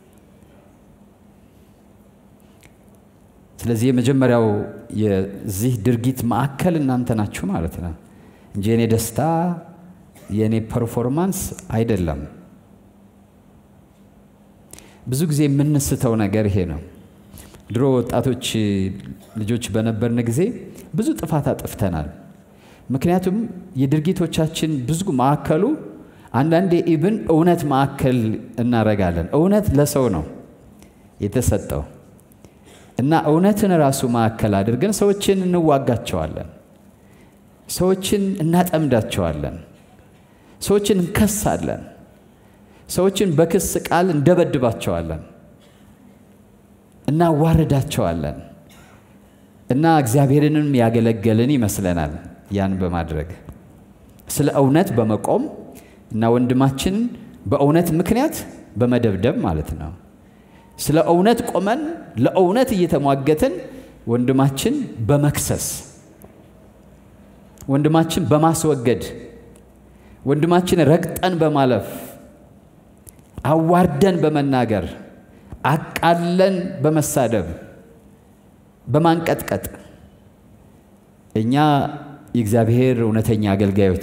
ስለዚህ የመጀመሪያው የዚህ ድርጊት ማዕከል እናንተ ናችሁ ማለት ነው እንጂ የኔ ደስታ የእኔ ፐርፎርማንስ አይደለም። ብዙ ጊዜ የምንስተው ነገር ይሄ ነው። ድሮ ወጣቶች ልጆች በነበርን ጊዜ ብዙ ጥፋት አጥፍተናል። ምክንያቱም የድርጊቶቻችን ብዙ ማዕከሉ አንዳንዴ ኢብን እውነት ማዕከል እናረጋለን። እውነት ለሰው ነው የተሰጠው እና እውነትን ራሱ ማዕከል አድርገን ሰዎችን እንዋጋቸዋለን፣ ሰዎችን እናጠምዳቸዋለን፣ ሰዎችን እንከሳለን፣ ሰዎችን በክስ ቃል እንደበድባቸዋለን፣ እናዋርዳቸዋለን እና እግዚአብሔርንም ያገለገልን ይመስለናል ያን በማድረግ ስለ እውነት በመቆም እና ወንድማችን በእውነት ምክንያት በመደብደብ ማለት ነው። ስለ እውነት ቆመን ለእውነት እየተሟገትን ወንድማችን በመክሰስ ወንድማችን በማስወገድ ወንድማችን ረግጠን በማለፍ አዋርደን በመናገር አቃለን በመሳደብ በማንቀጥቀጥ እኛ የእግዚአብሔር እውነተኛ አገልጋዮች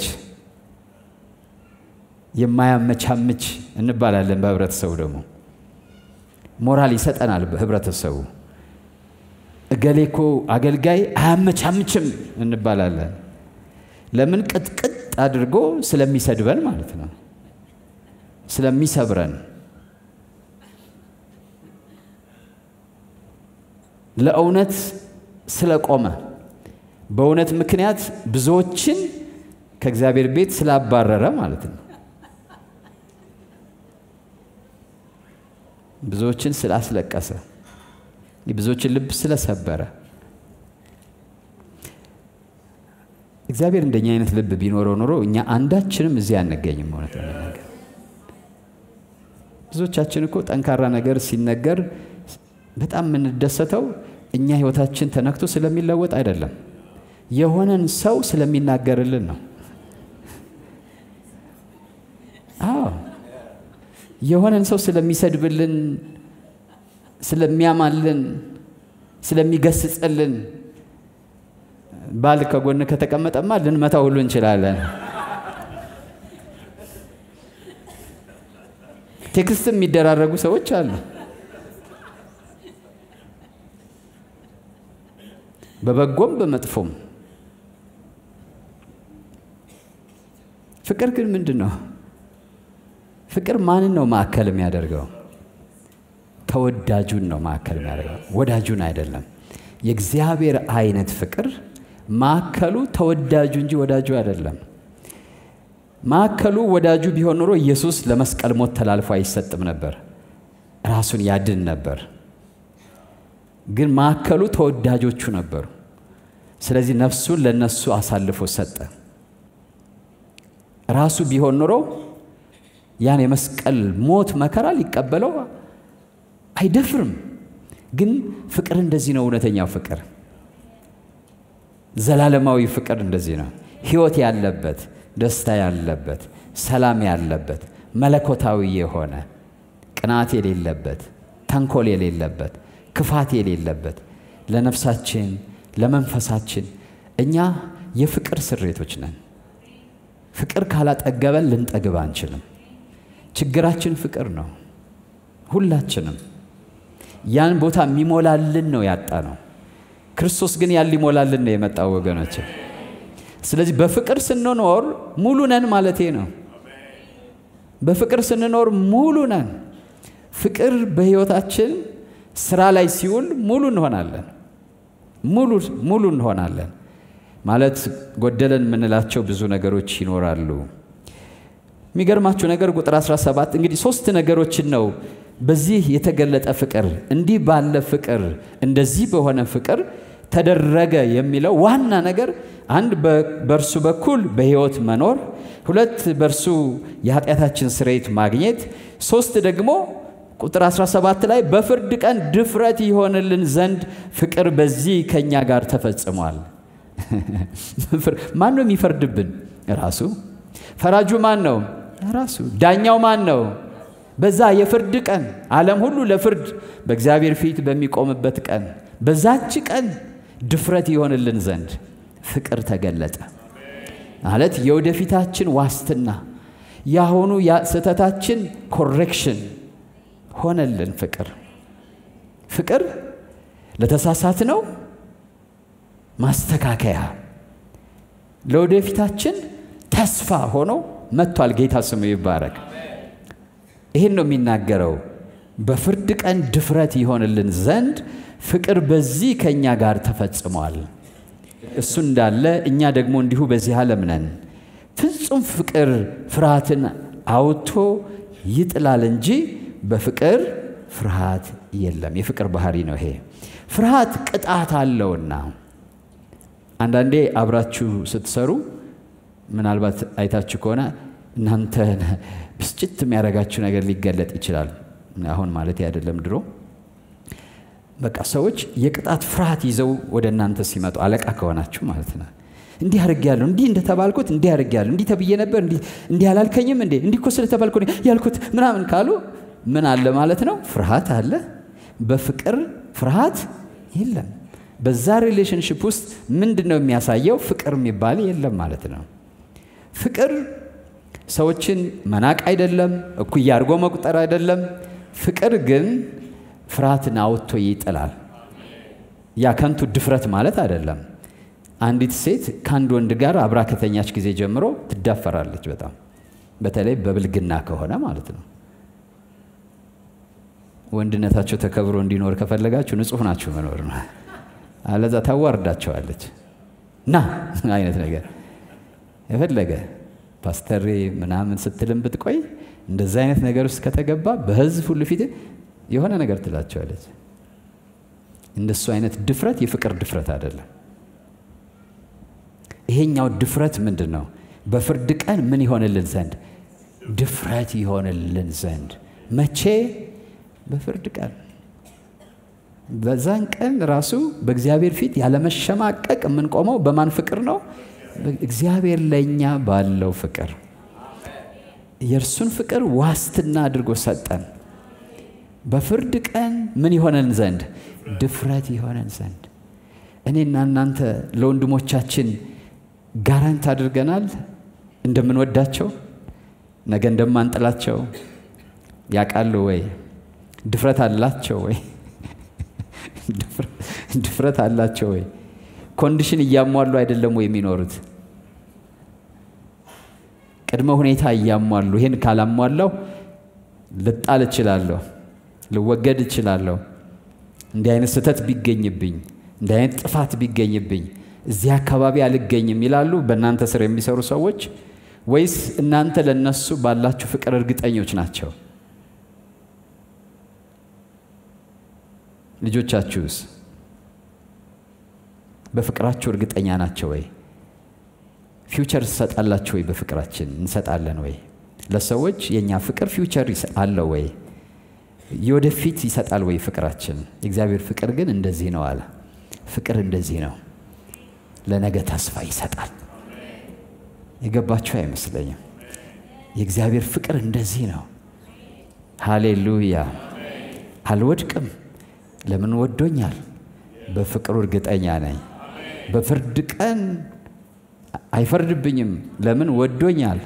የማያመቻምች እንባላለን። በህብረተሰቡ ደግሞ ሞራል ይሰጠናል። በህብረተሰቡ እገሌ እኮ አገልጋይ አያመቻምችም እንባላለን። ለምን? ቅጥቅጥ አድርጎ ስለሚሰድበን ማለት ነው፣ ስለሚሰብረን ለእውነት ስለቆመ በእውነት ምክንያት ብዙዎችን ከእግዚአብሔር ቤት ስላባረረ ማለት ነው። ብዙዎችን ስላስለቀሰ የብዙዎችን ልብ ስለሰበረ እግዚአብሔር እንደኛ አይነት ልብ ቢኖረው ኖሮ እኛ አንዳችንም እዚህ አንገኝም። እውነት ለመናገር ብዙዎቻችን እኮ ጠንካራ ነገር ሲነገር በጣም የምንደሰተው እኛ ህይወታችን ተነክቶ ስለሚለወጥ አይደለም፣ የሆነን ሰው ስለሚናገርልን ነው። አዎ የሆነን ሰው ስለሚሰድብልን፣ ስለሚያማልን፣ ስለሚገስጽልን ባል ከጎን ከተቀመጠማ ልንመታ ሁሉ እንችላለን። ቴክስት የሚደራረጉ ሰዎች አሉ። በበጎም በመጥፎም ፍቅር ግን ምንድን ነው? ፍቅር ማንን ነው ማዕከል የሚያደርገው? ተወዳጁን ነው ማዕከል የሚያደርገው፣ ወዳጁን አይደለም። የእግዚአብሔር አይነት ፍቅር ማዕከሉ ተወዳጁ እንጂ ወዳጁ አይደለም። ማዕከሉ ወዳጁ ቢሆን ኖሮ ኢየሱስ ለመስቀል ሞት ተላልፎ አይሰጥም ነበር፣ ራሱን ያድን ነበር። ግን ማዕከሉ ተወዳጆቹ ነበሩ። ስለዚህ ነፍሱን ለነሱ አሳልፎ ሰጠ። ራሱ ቢሆን ኖሮ ያን የመስቀል ሞት መከራ ሊቀበለው አይደፍርም። ግን ፍቅር እንደዚህ ነው። እውነተኛው ፍቅር፣ ዘላለማዊ ፍቅር እንደዚህ ነው። ሕይወት ያለበት፣ ደስታ ያለበት፣ ሰላም ያለበት፣ መለኮታዊ የሆነ ቅናት የሌለበት፣ ተንኮል የሌለበት፣ ክፋት የሌለበት ለነፍሳችን ለመንፈሳችን እኛ የፍቅር ስሬቶች ነን። ፍቅር ካላጠገበን ልንጠግብ አንችልም። ችግራችን ፍቅር ነው። ሁላችንም ያን ቦታ የሚሞላልን ነው ያጣ ነው። ክርስቶስ ግን ያን ሊሞላልን ነው የመጣው ወገኖች። ስለዚህ በፍቅር ስንኖር ሙሉ ነን ማለቴ ነው። በፍቅር ስንኖር ሙሉ ነን። ፍቅር በሕይወታችን ስራ ላይ ሲውል ሙሉ እንሆናለን። ሙሉ ሙሉ እንሆናለን ማለት ጎደለን የምንላቸው ብዙ ነገሮች ይኖራሉ። የሚገርማችሁ ነገር ቁጥር 17 እንግዲህ ሶስት ነገሮችን ነው በዚህ የተገለጠ ፍቅር እንዲህ ባለ ፍቅር እንደዚህ በሆነ ፍቅር ተደረገ የሚለው ዋና ነገር አንድ በእርሱ በኩል በሕይወት መኖር፣ ሁለት በእርሱ የኃጢአታችን ስርየት ማግኘት፣ ሶስት ደግሞ ቁጥር 17 ላይ በፍርድ ቀን ድፍረት ይሆንልን ዘንድ ፍቅር በዚህ ከእኛ ጋር ተፈጽሟል። ማን ነው የሚፈርድብን? ራሱ። ፈራጁ ማን ነው? ራሱ። ዳኛው ማን ነው? በዛ የፍርድ ቀን ዓለም ሁሉ ለፍርድ በእግዚአብሔር ፊት በሚቆምበት ቀን በዛች ቀን ድፍረት ይሆንልን ዘንድ ፍቅር ተገለጠ። ማለት የወደፊታችን ዋስትና ያሁኑ ስህተታችን ኮሬክሽን ሆነልን። ፍቅር ፍቅር ለተሳሳት ነው ማስተካከያ ለወደፊታችን ተስፋ ሆኖ መጥቷል። ጌታ ስሙ ይባረክ። ይህን ነው የሚናገረው። በፍርድ ቀን ድፍረት ይሆንልን ዘንድ ፍቅር በዚህ ከእኛ ጋር ተፈጽሟል። እሱ እንዳለ እኛ ደግሞ እንዲሁ በዚህ ዓለም ነን። ፍጹም ፍቅር ፍርሃትን አውጥቶ ይጥላል እንጂ በፍቅር ፍርሃት የለም። የፍቅር ባህሪ ነው ይሄ። ፍርሃት ቅጣት አለውና አንዳንዴ አብራችሁ ስትሰሩ ምናልባት አይታችሁ ከሆነ እናንተ ብስጭት የሚያደርጋችሁ ነገር ሊገለጥ ይችላል። አሁን ማለት አይደለም፣ ድሮ በቃ ሰዎች የቅጣት ፍርሃት ይዘው ወደ እናንተ ሲመጡ አለቃ ከሆናችሁ ማለት ነው። እንዲህ አድርጌያለሁ፣ እንዲህ እንደተባልኩት እንዲህ አድርጌያለሁ፣ እንዲህ ተብዬ ነበር፣ እንዲህ አላልከኝም እንዴ? እንዲህ እኮ ስለተባልኩ ያልኩት ምናምን ካሉ ምን አለ ማለት ነው? ፍርሃት አለ። በፍቅር ፍርሃት የለም። በዛ ሪሌሽንሽፕ ውስጥ ምንድን ነው የሚያሳየው? ፍቅር የሚባል የለም ማለት ነው። ፍቅር ሰዎችን መናቅ አይደለም፣ እኩያ አድርጎ መቁጠር አይደለም። ፍቅር ግን ፍርሃትን አውጥቶ ይጥላል። ያ ከንቱ ድፍረት ማለት አይደለም። አንዲት ሴት ከአንድ ወንድ ጋር አብራ ከተኛች ጊዜ ጀምሮ ትዳፈራለች በጣም በተለይ በብልግና ከሆነ ማለት ነው። ወንድነታቸው ተከብሮ እንዲኖር ከፈለጋችሁ ንጹሕ ናችሁ መኖር ነው። አለዛ ታዋርዳቸዋለች ና አይነት ነገር የፈለገ ፓስተሬ ምናምን ስትልም ብትቆይ እንደዛ አይነት ነገር ውስጥ ከተገባ በሕዝብ ሁሉ ፊት የሆነ ነገር ትላቸዋለች። እንደሱ አይነት ድፍረት የፍቅር ድፍረት አይደለም። ይሄኛው ድፍረት ምንድን ነው? በፍርድ ቀን ምን ይሆንልን ዘንድ ድፍረት ይሆንልን ዘንድ መቼ? በፍርድ ቀን። በዛን ቀን ራሱ በእግዚአብሔር ፊት ያለመሸማቀቅ የምንቆመው በማን ፍቅር ነው? እግዚአብሔር ለእኛ ባለው ፍቅር የእርሱን ፍቅር ዋስትና አድርጎ ሰጠን። በፍርድ ቀን ምን ይሆነን ዘንድ ድፍረት ይሆነን ዘንድ እኔና እናንተ ለወንድሞቻችን ጋራንት አድርገናል እንደምንወዳቸው ነገ እንደማንጥላቸው ያውቃሉ ወይ? ድፍረት አላቸው ወይ? ድፍረት አላቸው ወይ? ኮንዲሽን እያሟሉ አይደለም ወይ የሚኖሩት? ቅድመ ሁኔታ እያሟሉ ይህን ካላሟላው ልጣል እችላለሁ፣ ልወገድ እችላለሁ፣ እንዲህ አይነት ስህተት ቢገኝብኝ፣ እንዲህ አይነት ጥፋት ቢገኝብኝ እዚህ አካባቢ አልገኝም ይላሉ በእናንተ ስር የሚሰሩ ሰዎች ወይስ እናንተ ለነሱ ባላችሁ ፍቅር እርግጠኞች ናቸው? ልጆቻችሁስ በፍቅራችሁ እርግጠኛ ናቸው ወይ? ፊውቸር ትሰጣላችሁ ወይ? በፍቅራችን እንሰጣለን ወይ? ለሰዎች የእኛ ፍቅር ፊውቸር አለው ወይ? የወደፊት ይሰጣል ወይ ፍቅራችን? የእግዚአብሔር ፍቅር ግን እንደዚህ ነው አለ። ፍቅር እንደዚህ ነው፣ ለነገ ተስፋ ይሰጣል። የገባችሁ አይመስለኝም። የእግዚአብሔር ፍቅር እንደዚህ ነው። ሃሌሉያ። አልወድቅም። ለምን ወዶኛል? በፍቅሩ እርግጠኛ ነኝ። በፍርድ ቀን አይፈርድብኝም። ለምን ወዶኛል?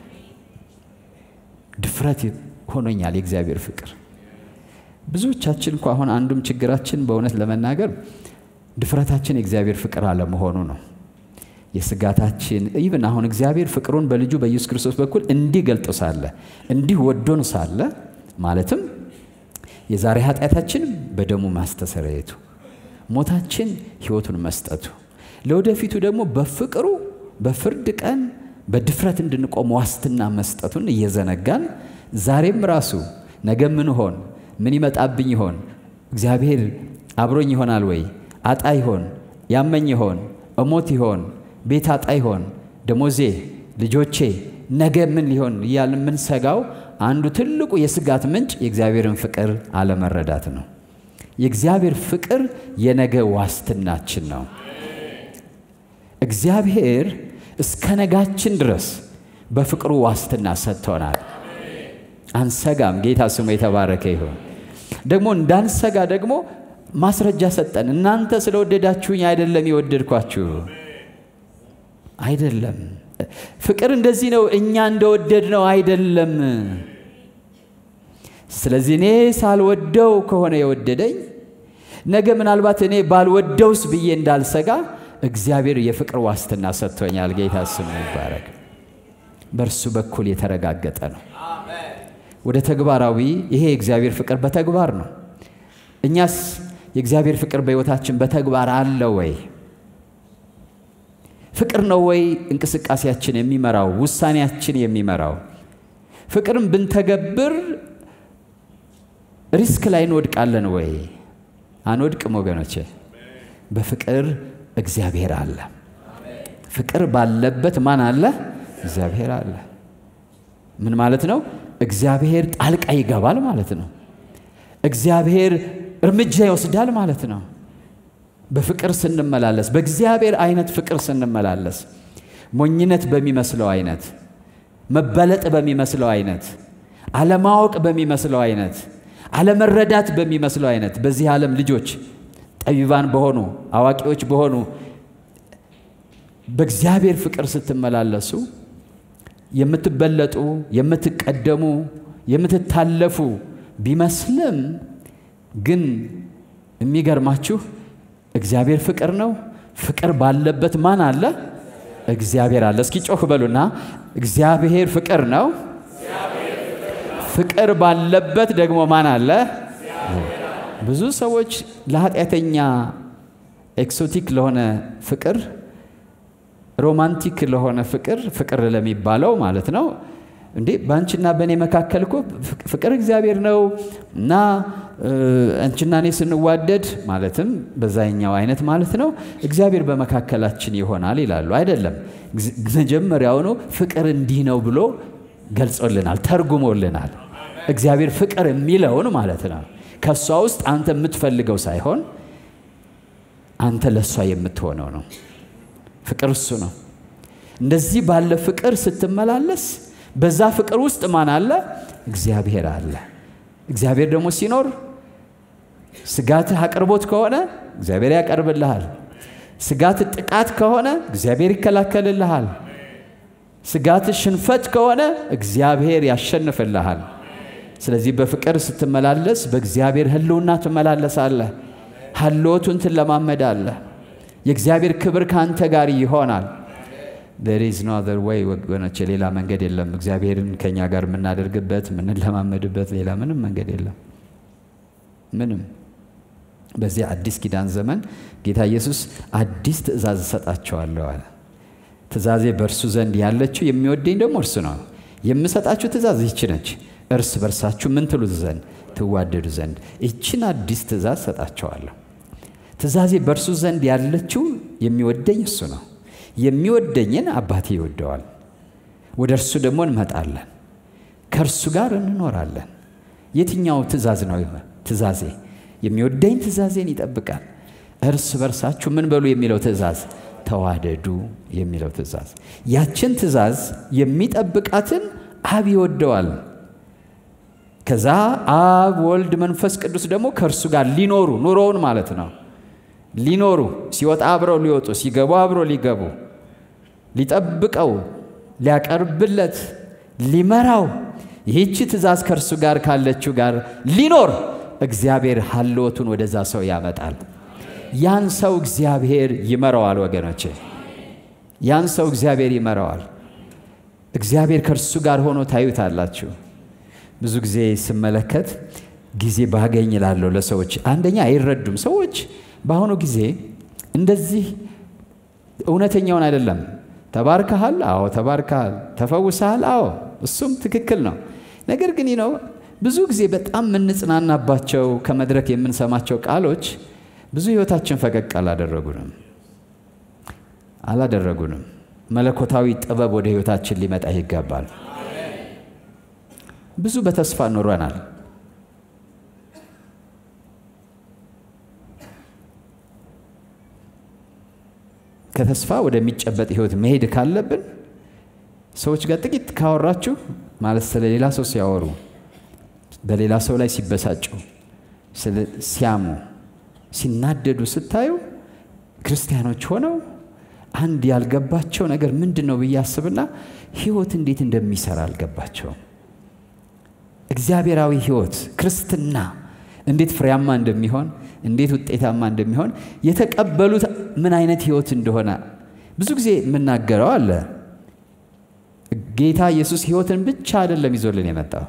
ድፍረት ሆኖኛል የእግዚአብሔር ፍቅር። ብዙዎቻችን እኮ አሁን አንዱም ችግራችን በእውነት ለመናገር ድፍረታችን የእግዚአብሔር ፍቅር አለመሆኑ ነው። የስጋታችን ኢቭን አሁን እግዚአብሔር ፍቅሩን በልጁ በኢየሱስ ክርስቶስ በኩል እንዲህ ገልጦ ሳለ እንዲህ ወዶን ሳለ ማለትም የዛሬ ኃጢአታችን በደሙ ማስተሰረየቱ፣ ሞታችን ሕይወቱን መስጠቱ፣ ለወደፊቱ ደግሞ በፍቅሩ በፍርድ ቀን በድፍረት እንድንቆም ዋስትና መስጠቱን እየዘነጋን ዛሬም ራሱ ነገ ምን ሆን ምን ይመጣብኝ ይሆን እግዚአብሔር አብሮኝ ይሆናል ወይ አጣ ይሆን ያመኝ ይሆን እሞት ይሆን ቤት አጣ ይሆን ደሞዜ ልጆቼ ነገ ምን ሊሆን እያልን የምንሰጋው አንዱ ትልቁ የስጋት ምንጭ የእግዚአብሔርን ፍቅር አለመረዳት ነው። የእግዚአብሔር ፍቅር የነገ ዋስትናችን ነው። እግዚአብሔር እስከ ነጋችን ድረስ በፍቅሩ ዋስትና ሰጥቶናል። አንሰጋም። ጌታ ስሙ የተባረከ ይሁን። ደግሞ እንዳንሰጋ ደግሞ ማስረጃ ሰጠን። እናንተ ስለወደዳችሁኝ አይደለም የወደድኳችሁ አይደለም። ፍቅር እንደዚህ ነው፣ እኛ እንደወደድ ነው አይደለም። ስለዚህ እኔ ሳልወደው ከሆነ የወደደኝ ነገ ምናልባት እኔ ባልወደውስ ብዬ እንዳልሰጋ እግዚአብሔር የፍቅር ዋስትና ሰጥቶኛል። ጌታ ስሙ ይባረክ። በእርሱ በኩል የተረጋገጠ ነው። ወደ ተግባራዊ ይሄ የእግዚአብሔር ፍቅር በተግባር ነው። እኛስ የእግዚአብሔር ፍቅር በሕይወታችን በተግባር አለ ወይ? ፍቅር ነው ወይ እንቅስቃሴያችን የሚመራው ውሳኔያችን የሚመራው? ፍቅርን ብንተገብር ሪስክ ላይ እንወድቃለን ወይ? አንወድቅም ወገኖቼ። በፍቅር እግዚአብሔር አለ። ፍቅር ባለበት ማን አለ? እግዚአብሔር አለ። ምን ማለት ነው? እግዚአብሔር ጣልቃ ይገባል ማለት ነው። እግዚአብሔር እርምጃ ይወስዳል ማለት ነው። በፍቅር ስንመላለስ፣ በእግዚአብሔር አይነት ፍቅር ስንመላለስ፣ ሞኝነት በሚመስለው አይነት፣ መበለጥ በሚመስለው አይነት፣ አለማወቅ በሚመስለው አይነት፣ አለመረዳት በሚመስለው አይነት በዚህ ዓለም ልጆች ጠቢባን በሆኑ አዋቂዎች በሆኑ በእግዚአብሔር ፍቅር ስትመላለሱ የምትበለጡ፣ የምትቀደሙ፣ የምትታለፉ ቢመስልም ግን የሚገርማችሁ እግዚአብሔር ፍቅር ነው። ፍቅር ባለበት ማን አለ? እግዚአብሔር አለ። እስኪ ጮህ በሉና እግዚአብሔር ፍቅር ነው። ፍቅር ባለበት ደግሞ ማን አለ? ብዙ ሰዎች ለኃጢአተኛ ኤክሶቲክ ለሆነ ፍቅር ሮማንቲክ ለሆነ ፍቅር ፍቅር ለሚባለው ማለት ነው እንዴ በአንቺና በእኔ መካከል እኮ ፍቅር እግዚአብሔር ነው እና አንቺና እኔ ስንዋደድ ማለትም በዛኛው አይነት ማለት ነው እግዚአብሔር በመካከላችን ይሆናል ይላሉ። አይደለም፣ መጀመሪያውኑ ፍቅር እንዲህ ነው ብሎ ገልጾልናል፣ ተርጉሞልናል። እግዚአብሔር ፍቅር የሚለውን ማለት ነው ከእሷ ውስጥ አንተ የምትፈልገው ሳይሆን አንተ ለእሷ የምትሆነው ነው። ፍቅር እሱ ነው። እንደዚህ ባለ ፍቅር ስትመላለስ በዛ ፍቅር ውስጥ ማን አለ? እግዚአብሔር አለ። እግዚአብሔር ደግሞ ሲኖር ስጋትህ አቅርቦት ከሆነ እግዚአብሔር ያቀርብልሃል። ስጋትህ ጥቃት ከሆነ እግዚአብሔር ይከላከልልሃል። ስጋትህ ሽንፈት ከሆነ እግዚአብሔር ያሸንፍልሃል። ስለዚህ በፍቅር ስትመላለስ በእግዚአብሔር ሕልውና ትመላለሳለህ። ሀልዎቱን ትለማመዳለህ። የእግዚአብሔር ክብር ከአንተ ጋር ይሆናል። there is no other way ወገኖቼ፣ ሌላ መንገድ የለም። እግዚአብሔርን ከኛ ጋር የምናደርግበት የምንለማመድበት ሌላ ምንም መንገድ የለም። ምንም በዚህ አዲስ ኪዳን ዘመን ጌታ ኢየሱስ አዲስ ትእዛዝ እሰጣቸዋለሁ አለ። ትእዛዜ በእርሱ ዘንድ ያለችው የሚወደኝ ደግሞ እርሱ ነው። የምሰጣችሁ ትእዛዝ ይቺ ነች፣ እርስ በርሳችሁ ምን ትሉት ዘንድ ትዋደዱ ዘንድ ይችን አዲስ ትእዛዝ ሰጣቸዋለሁ። ትእዛዜ በእርሱ ዘንድ ያለችው የሚወደኝ እሱ ነው። የሚወደኝን አባቴ ይወደዋል፣ ወደ እርሱ ደግሞ እንመጣለን፣ ከእርሱ ጋር እንኖራለን። የትኛው ትእዛዝ ነው? ትእዛዜ የሚወደኝ ትእዛዜን ይጠብቃል። እርስ በርሳችሁ ምን በሉ የሚለው ትእዛዝ ተዋደዱ የሚለው ትእዛዝ ያችን ትእዛዝ የሚጠብቃትን አብ ይወደዋል። ከዛ አብ ወልድ መንፈስ ቅዱስ ደግሞ ከእርሱ ጋር ሊኖሩ ኑሮውን ማለት ነው ሊኖሩ ሲወጣ አብረው ሊወጡ ሲገቡ አብረው ሊገቡ ሊጠብቀው ሊያቀርብለት ሊመራው ይህቺ ትእዛዝ ከእርሱ ጋር ካለችው ጋር ሊኖር እግዚአብሔር ሀልወቱን ወደዛ ሰው ያመጣል። ያን ሰው እግዚአብሔር ይመራዋል። ወገኖቼ ያን ሰው እግዚአብሔር ይመራዋል። እግዚአብሔር ከእርሱ ጋር ሆኖ ታዩታላችሁ። ብዙ ጊዜ ስመለከት ጊዜ ባገኝ እላለሁ ለሰዎች አንደኛ አይረዱም። ሰዎች በአሁኑ ጊዜ እንደዚህ እውነተኛውን አይደለም። ተባርከሃል? አዎ ተባርከሃል። ተፈውሰሃል? አዎ እሱም ትክክል ነው። ነገር ግን ነው ብዙ ጊዜ በጣም የምንጽናናባቸው ከመድረክ የምንሰማቸው ቃሎች ብዙ ህይወታችን ፈቀቅ አላደረጉንም አላደረጉንም። መለኮታዊ ጥበብ ወደ ህይወታችን ሊመጣ ይገባል። ብዙ በተስፋ ኖረናል። ከተስፋ ወደሚጨበጥ ህይወት መሄድ ካለብን ሰዎች ጋር ጥቂት ካወራችሁ ማለት ስለ ሌላ ሰው ሲያወሩ፣ በሌላ ሰው ላይ ሲበሳጩ፣ ሲያሙ፣ ሲናደዱ ስታዩ ክርስቲያኖች ሆነው አንድ ያልገባቸው ነገር ምንድን ነው ብዬ አስብና ህይወት እንዴት እንደሚሰራ አልገባቸውም። እግዚአብሔራዊ ህይወት ክርስትና እንዴት ፍሬያማ እንደሚሆን እንዴት ውጤታማ እንደሚሆን የተቀበሉት ምን አይነት ህይወት እንደሆነ ብዙ ጊዜ የምናገረው አለ። ጌታ ኢየሱስ ህይወትን ብቻ አይደለም ይዞልን የመጣው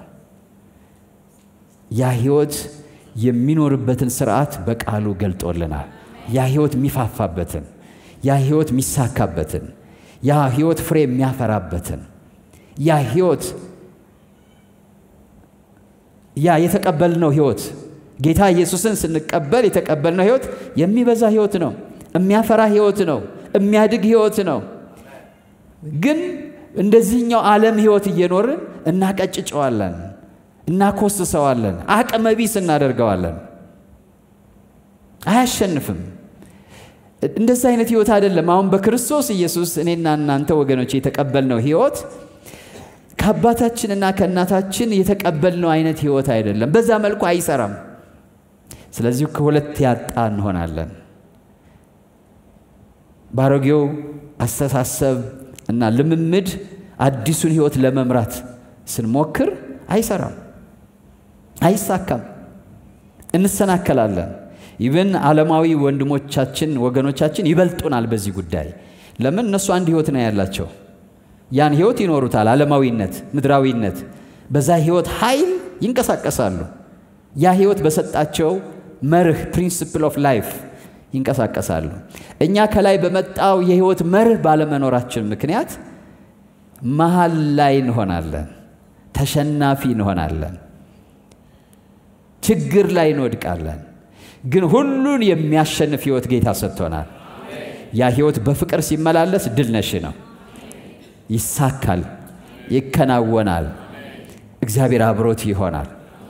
ያ ህይወት የሚኖርበትን ስርዓት በቃሉ ገልጦልናል። ያ ህይወት የሚፋፋበትን፣ ያ ህይወት የሚሳካበትን፣ ያ ህይወት ፍሬ የሚያፈራበትን፣ ያ ህይወት ያ የተቀበልነው ህይወት ጌታ ኢየሱስን ስንቀበል የተቀበልነው ህይወት የሚበዛ ህይወት ነው፣ የሚያፈራ ህይወት ነው፣ የሚያድግ ህይወት ነው። ግን እንደዚህኛው ዓለም ህይወት እየኖርን እናቀጭጨዋለን፣ እናኮስሰዋለን፣ አቅመ ቢስ እናደርገዋለን። አያሸንፍም። እንደዚህ አይነት ህይወት አይደለም። አሁን በክርስቶስ ኢየሱስ እኔና እናንተ ወገኖች የተቀበልነው ህይወት ከአባታችንና ከእናታችን የተቀበልነው አይነት ህይወት አይደለም። በዛ መልኩ አይሰራም። ስለዚህ ከሁለት ያጣ እንሆናለን። ባሮጌው አስተሳሰብ እና ልምምድ አዲሱን ህይወት ለመምራት ስንሞክር አይሰራም፣ አይሳካም፣ እንሰናከላለን። ኢቨን ዓለማዊ ወንድሞቻችን ወገኖቻችን ይበልጡናል በዚህ ጉዳይ። ለምን? እነሱ አንድ ህይወት ነው ያላቸው። ያን ህይወት ይኖሩታል። ዓለማዊነት፣ ምድራዊነት፣ በዛ ህይወት ኃይል ይንቀሳቀሳሉ። ያ ህይወት በሰጣቸው መርህ ፕሪንስፕል ኦፍ ላይፍ ይንቀሳቀሳሉ። እኛ ከላይ በመጣው የህይወት መርህ ባለመኖራችን ምክንያት መሀል ላይ እንሆናለን፣ ተሸናፊ እንሆናለን፣ ችግር ላይ እንወድቃለን። ግን ሁሉን የሚያሸንፍ ህይወት ጌታ ሰጥቶናል። ያ ህይወት በፍቅር ሲመላለስ ድል ነሽ ነው። ይሳካል፣ ይከናወናል፣ እግዚአብሔር አብሮት ይሆናል።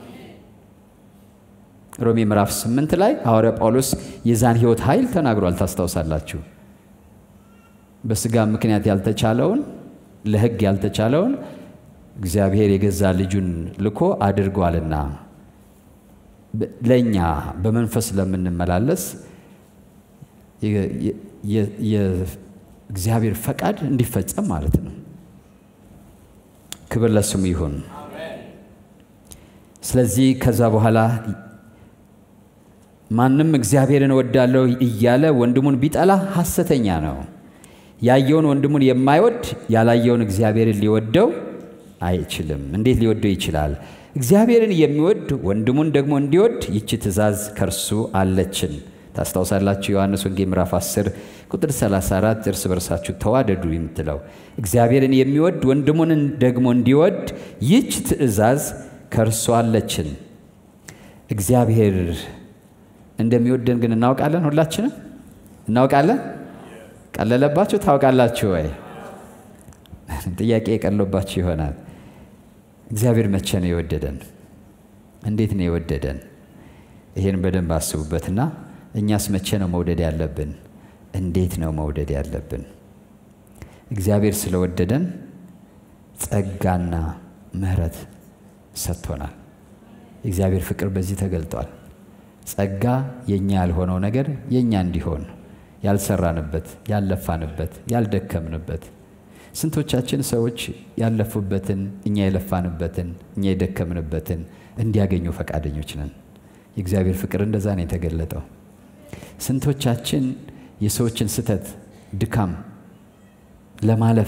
ሮሜ ምዕራፍ ስምንት ላይ ሐዋርያ ጳውሎስ የዛን ህይወት ኃይል ተናግሯል። ታስታውሳላችሁ። በስጋ ምክንያት ያልተቻለውን ለህግ ያልተቻለውን እግዚአብሔር የገዛ ልጁን ልኮ አድርጓልና ለእኛ በመንፈስ ለምንመላለስ የእግዚአብሔር ፈቃድ እንዲፈጸም ማለት ነው። ክብር ለስሙ ይሁን። ስለዚህ ከዛ በኋላ ማንም እግዚአብሔርን እወዳለሁ እያለ ወንድሙን ቢጠላ ሐሰተኛ ነው። ያየውን ወንድሙን የማይወድ ያላየውን እግዚአብሔርን ሊወደው አይችልም። እንዴት ሊወደው ይችላል? እግዚአብሔርን የሚወድ ወንድሙን ደግሞ እንዲወድ ይቺ ትእዛዝ ከእርሱ አለችን። ታስታውሳላችሁ ዮሐንስ ወንጌል ምዕራፍ 10 ቁጥር 34 እርስ በርሳችሁ ተዋደዱ የምትለው እግዚአብሔርን የሚወድ ወንድሙን ደግሞ እንዲወድ ይች ትእዛዝ ከእርሱ አለችን። እግዚአብሔር እንደሚወደን ግን እናውቃለን። ሁላችንም እናውቃለን። ቀለለባችሁ? ታውቃላችሁ ወይ? ጥያቄ የቀለባችሁ ይሆናል። እግዚአብሔር መቼ ነው የወደደን? እንዴት ነው የወደደን? ይሄን በደንብ አስቡበትና እኛስ መቼ ነው መውደድ ያለብን? እንዴት ነው መውደድ ያለብን? እግዚአብሔር ስለወደደን ጸጋና ምሕረት ሰጥቶናል። የእግዚአብሔር ፍቅር በዚህ ተገልጧል። ጸጋ የእኛ ያልሆነው ነገር የእኛ እንዲሆን ያልሰራንበት፣ ያልለፋንበት፣ ያልደከምንበት ስንቶቻችን ሰዎች ያለፉበትን እኛ የለፋንበትን እኛ የደከምንበትን እንዲያገኙ ፈቃደኞች ነን። የእግዚአብሔር ፍቅር እንደዛ ነው የተገለጠው። ስንቶቻችን የሰዎችን ስተት፣ ድካም ለማለፍ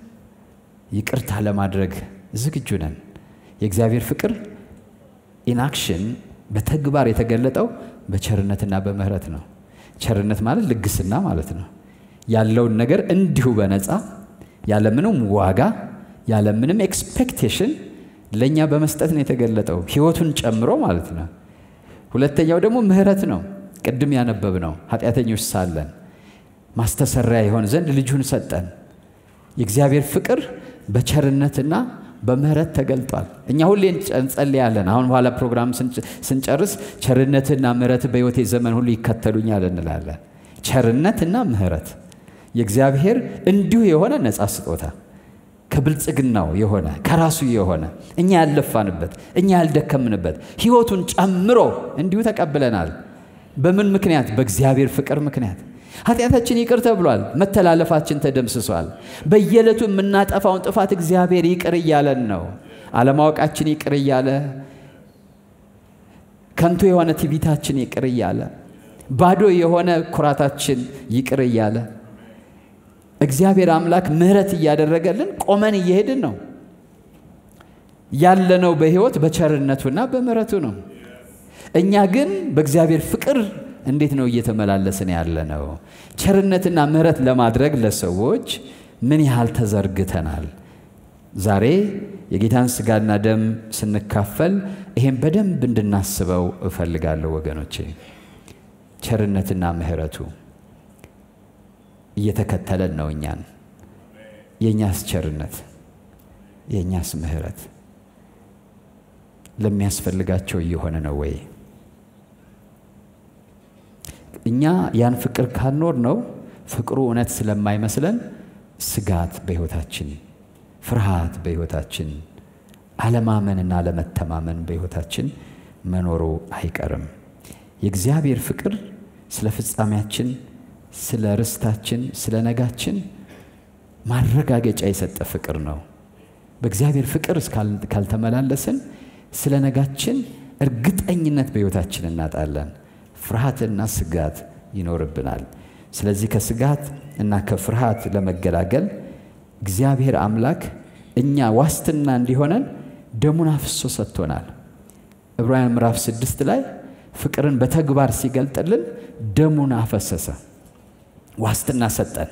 ይቅርታ ለማድረግ ዝግጁ ነን። የእግዚአብሔር ፍቅር ኢንአክሽን በተግባር የተገለጠው በቸርነትና በምህረት ነው። ቸርነት ማለት ልግስና ማለት ነው። ያለውን ነገር እንዲሁ በነፃ ያለምንም ዋጋ ያለምንም ኤክስፔክቴሽን ለእኛ በመስጠት ነው የተገለጠው፣ ሕይወቱን ጨምሮ ማለት ነው። ሁለተኛው ደግሞ ምህረት ነው። ቅድም ያነበብ ነው። ኃጢአተኞች ሳለን ማስተሰሪያ ይሆን ዘንድ ልጁን ሰጠን። የእግዚአብሔር ፍቅር በቸርነትና በምህረት ተገልጧል። እኛ ሁሌ እንጸልያለን። አሁን በኋላ ፕሮግራም ስንጨርስ ቸርነትና ምህረት በሕይወቴ ዘመን ሁሉ ይከተሉኛል እንላለን። ቸርነትና ምህረት የእግዚአብሔር እንዲሁ የሆነ ነፃ ስጦታ ከብልጽግናው የሆነ ከራሱ የሆነ እኛ ያልለፋንበት እኛ ያልደከምንበት ሕይወቱን ጨምሮ እንዲሁ ተቀብለናል። በምን ምክንያት? በእግዚአብሔር ፍቅር ምክንያት። ኃጢአታችን ይቅር ተብሏል። መተላለፋችን ተደምስሷል። በየዕለቱ የምናጠፋውን ጥፋት እግዚአብሔር ይቅር እያለን ነው። አለማወቃችን ይቅር እያለ፣ ከንቱ የሆነ ትዕቢታችን ይቅር እያለ፣ ባዶ የሆነ ኩራታችን ይቅር እያለ እግዚአብሔር አምላክ ምሕረት እያደረገልን ቆመን እየሄድን ነው ያለነው። በሕይወት በቸርነቱና በምሕረቱ ነው። እኛ ግን በእግዚአብሔር ፍቅር እንዴት ነው እየተመላለስን ያለ ነው? ቸርነትና ምሕረት ለማድረግ ለሰዎች ምን ያህል ተዘርግተናል? ዛሬ የጌታን ሥጋና ደም ስንካፈል ይሄን በደንብ እንድናስበው እፈልጋለሁ ወገኖቼ። ቸርነትና ምሕረቱ እየተከተለን ነው እኛን። የእኛስ ቸርነት የእኛስ ምሕረት ለሚያስፈልጋቸው እየሆነ ነው ወይ? እኛ ያን ፍቅር ካልኖር ነው ፍቅሩ እውነት ስለማይመስለን ስጋት በሕይወታችን፣ ፍርሃት በሕይወታችን፣ አለማመንና አለመተማመን በሕይወታችን መኖሩ አይቀርም። የእግዚአብሔር ፍቅር ስለ ፍጻሜያችን፣ ስለ ርስታችን፣ ስለ ነጋችን ማረጋገጫ የሰጠ ፍቅር ነው። በእግዚአብሔር ፍቅር ካልተመላለስን ስለ ነጋችን እርግጠኝነት በሕይወታችን እናጣለን። ፍርሃትና ስጋት ይኖርብናል። ስለዚህ ከስጋት እና ከፍርሃት ለመገላገል እግዚአብሔር አምላክ እኛ ዋስትና እንዲሆነን ደሙን አፍሶ ሰጥቶናል። ዕብራውያን ምዕራፍ ስድስት ላይ ፍቅርን በተግባር ሲገልጥልን ደሙን አፈሰሰ፣ ዋስትና ሰጠን።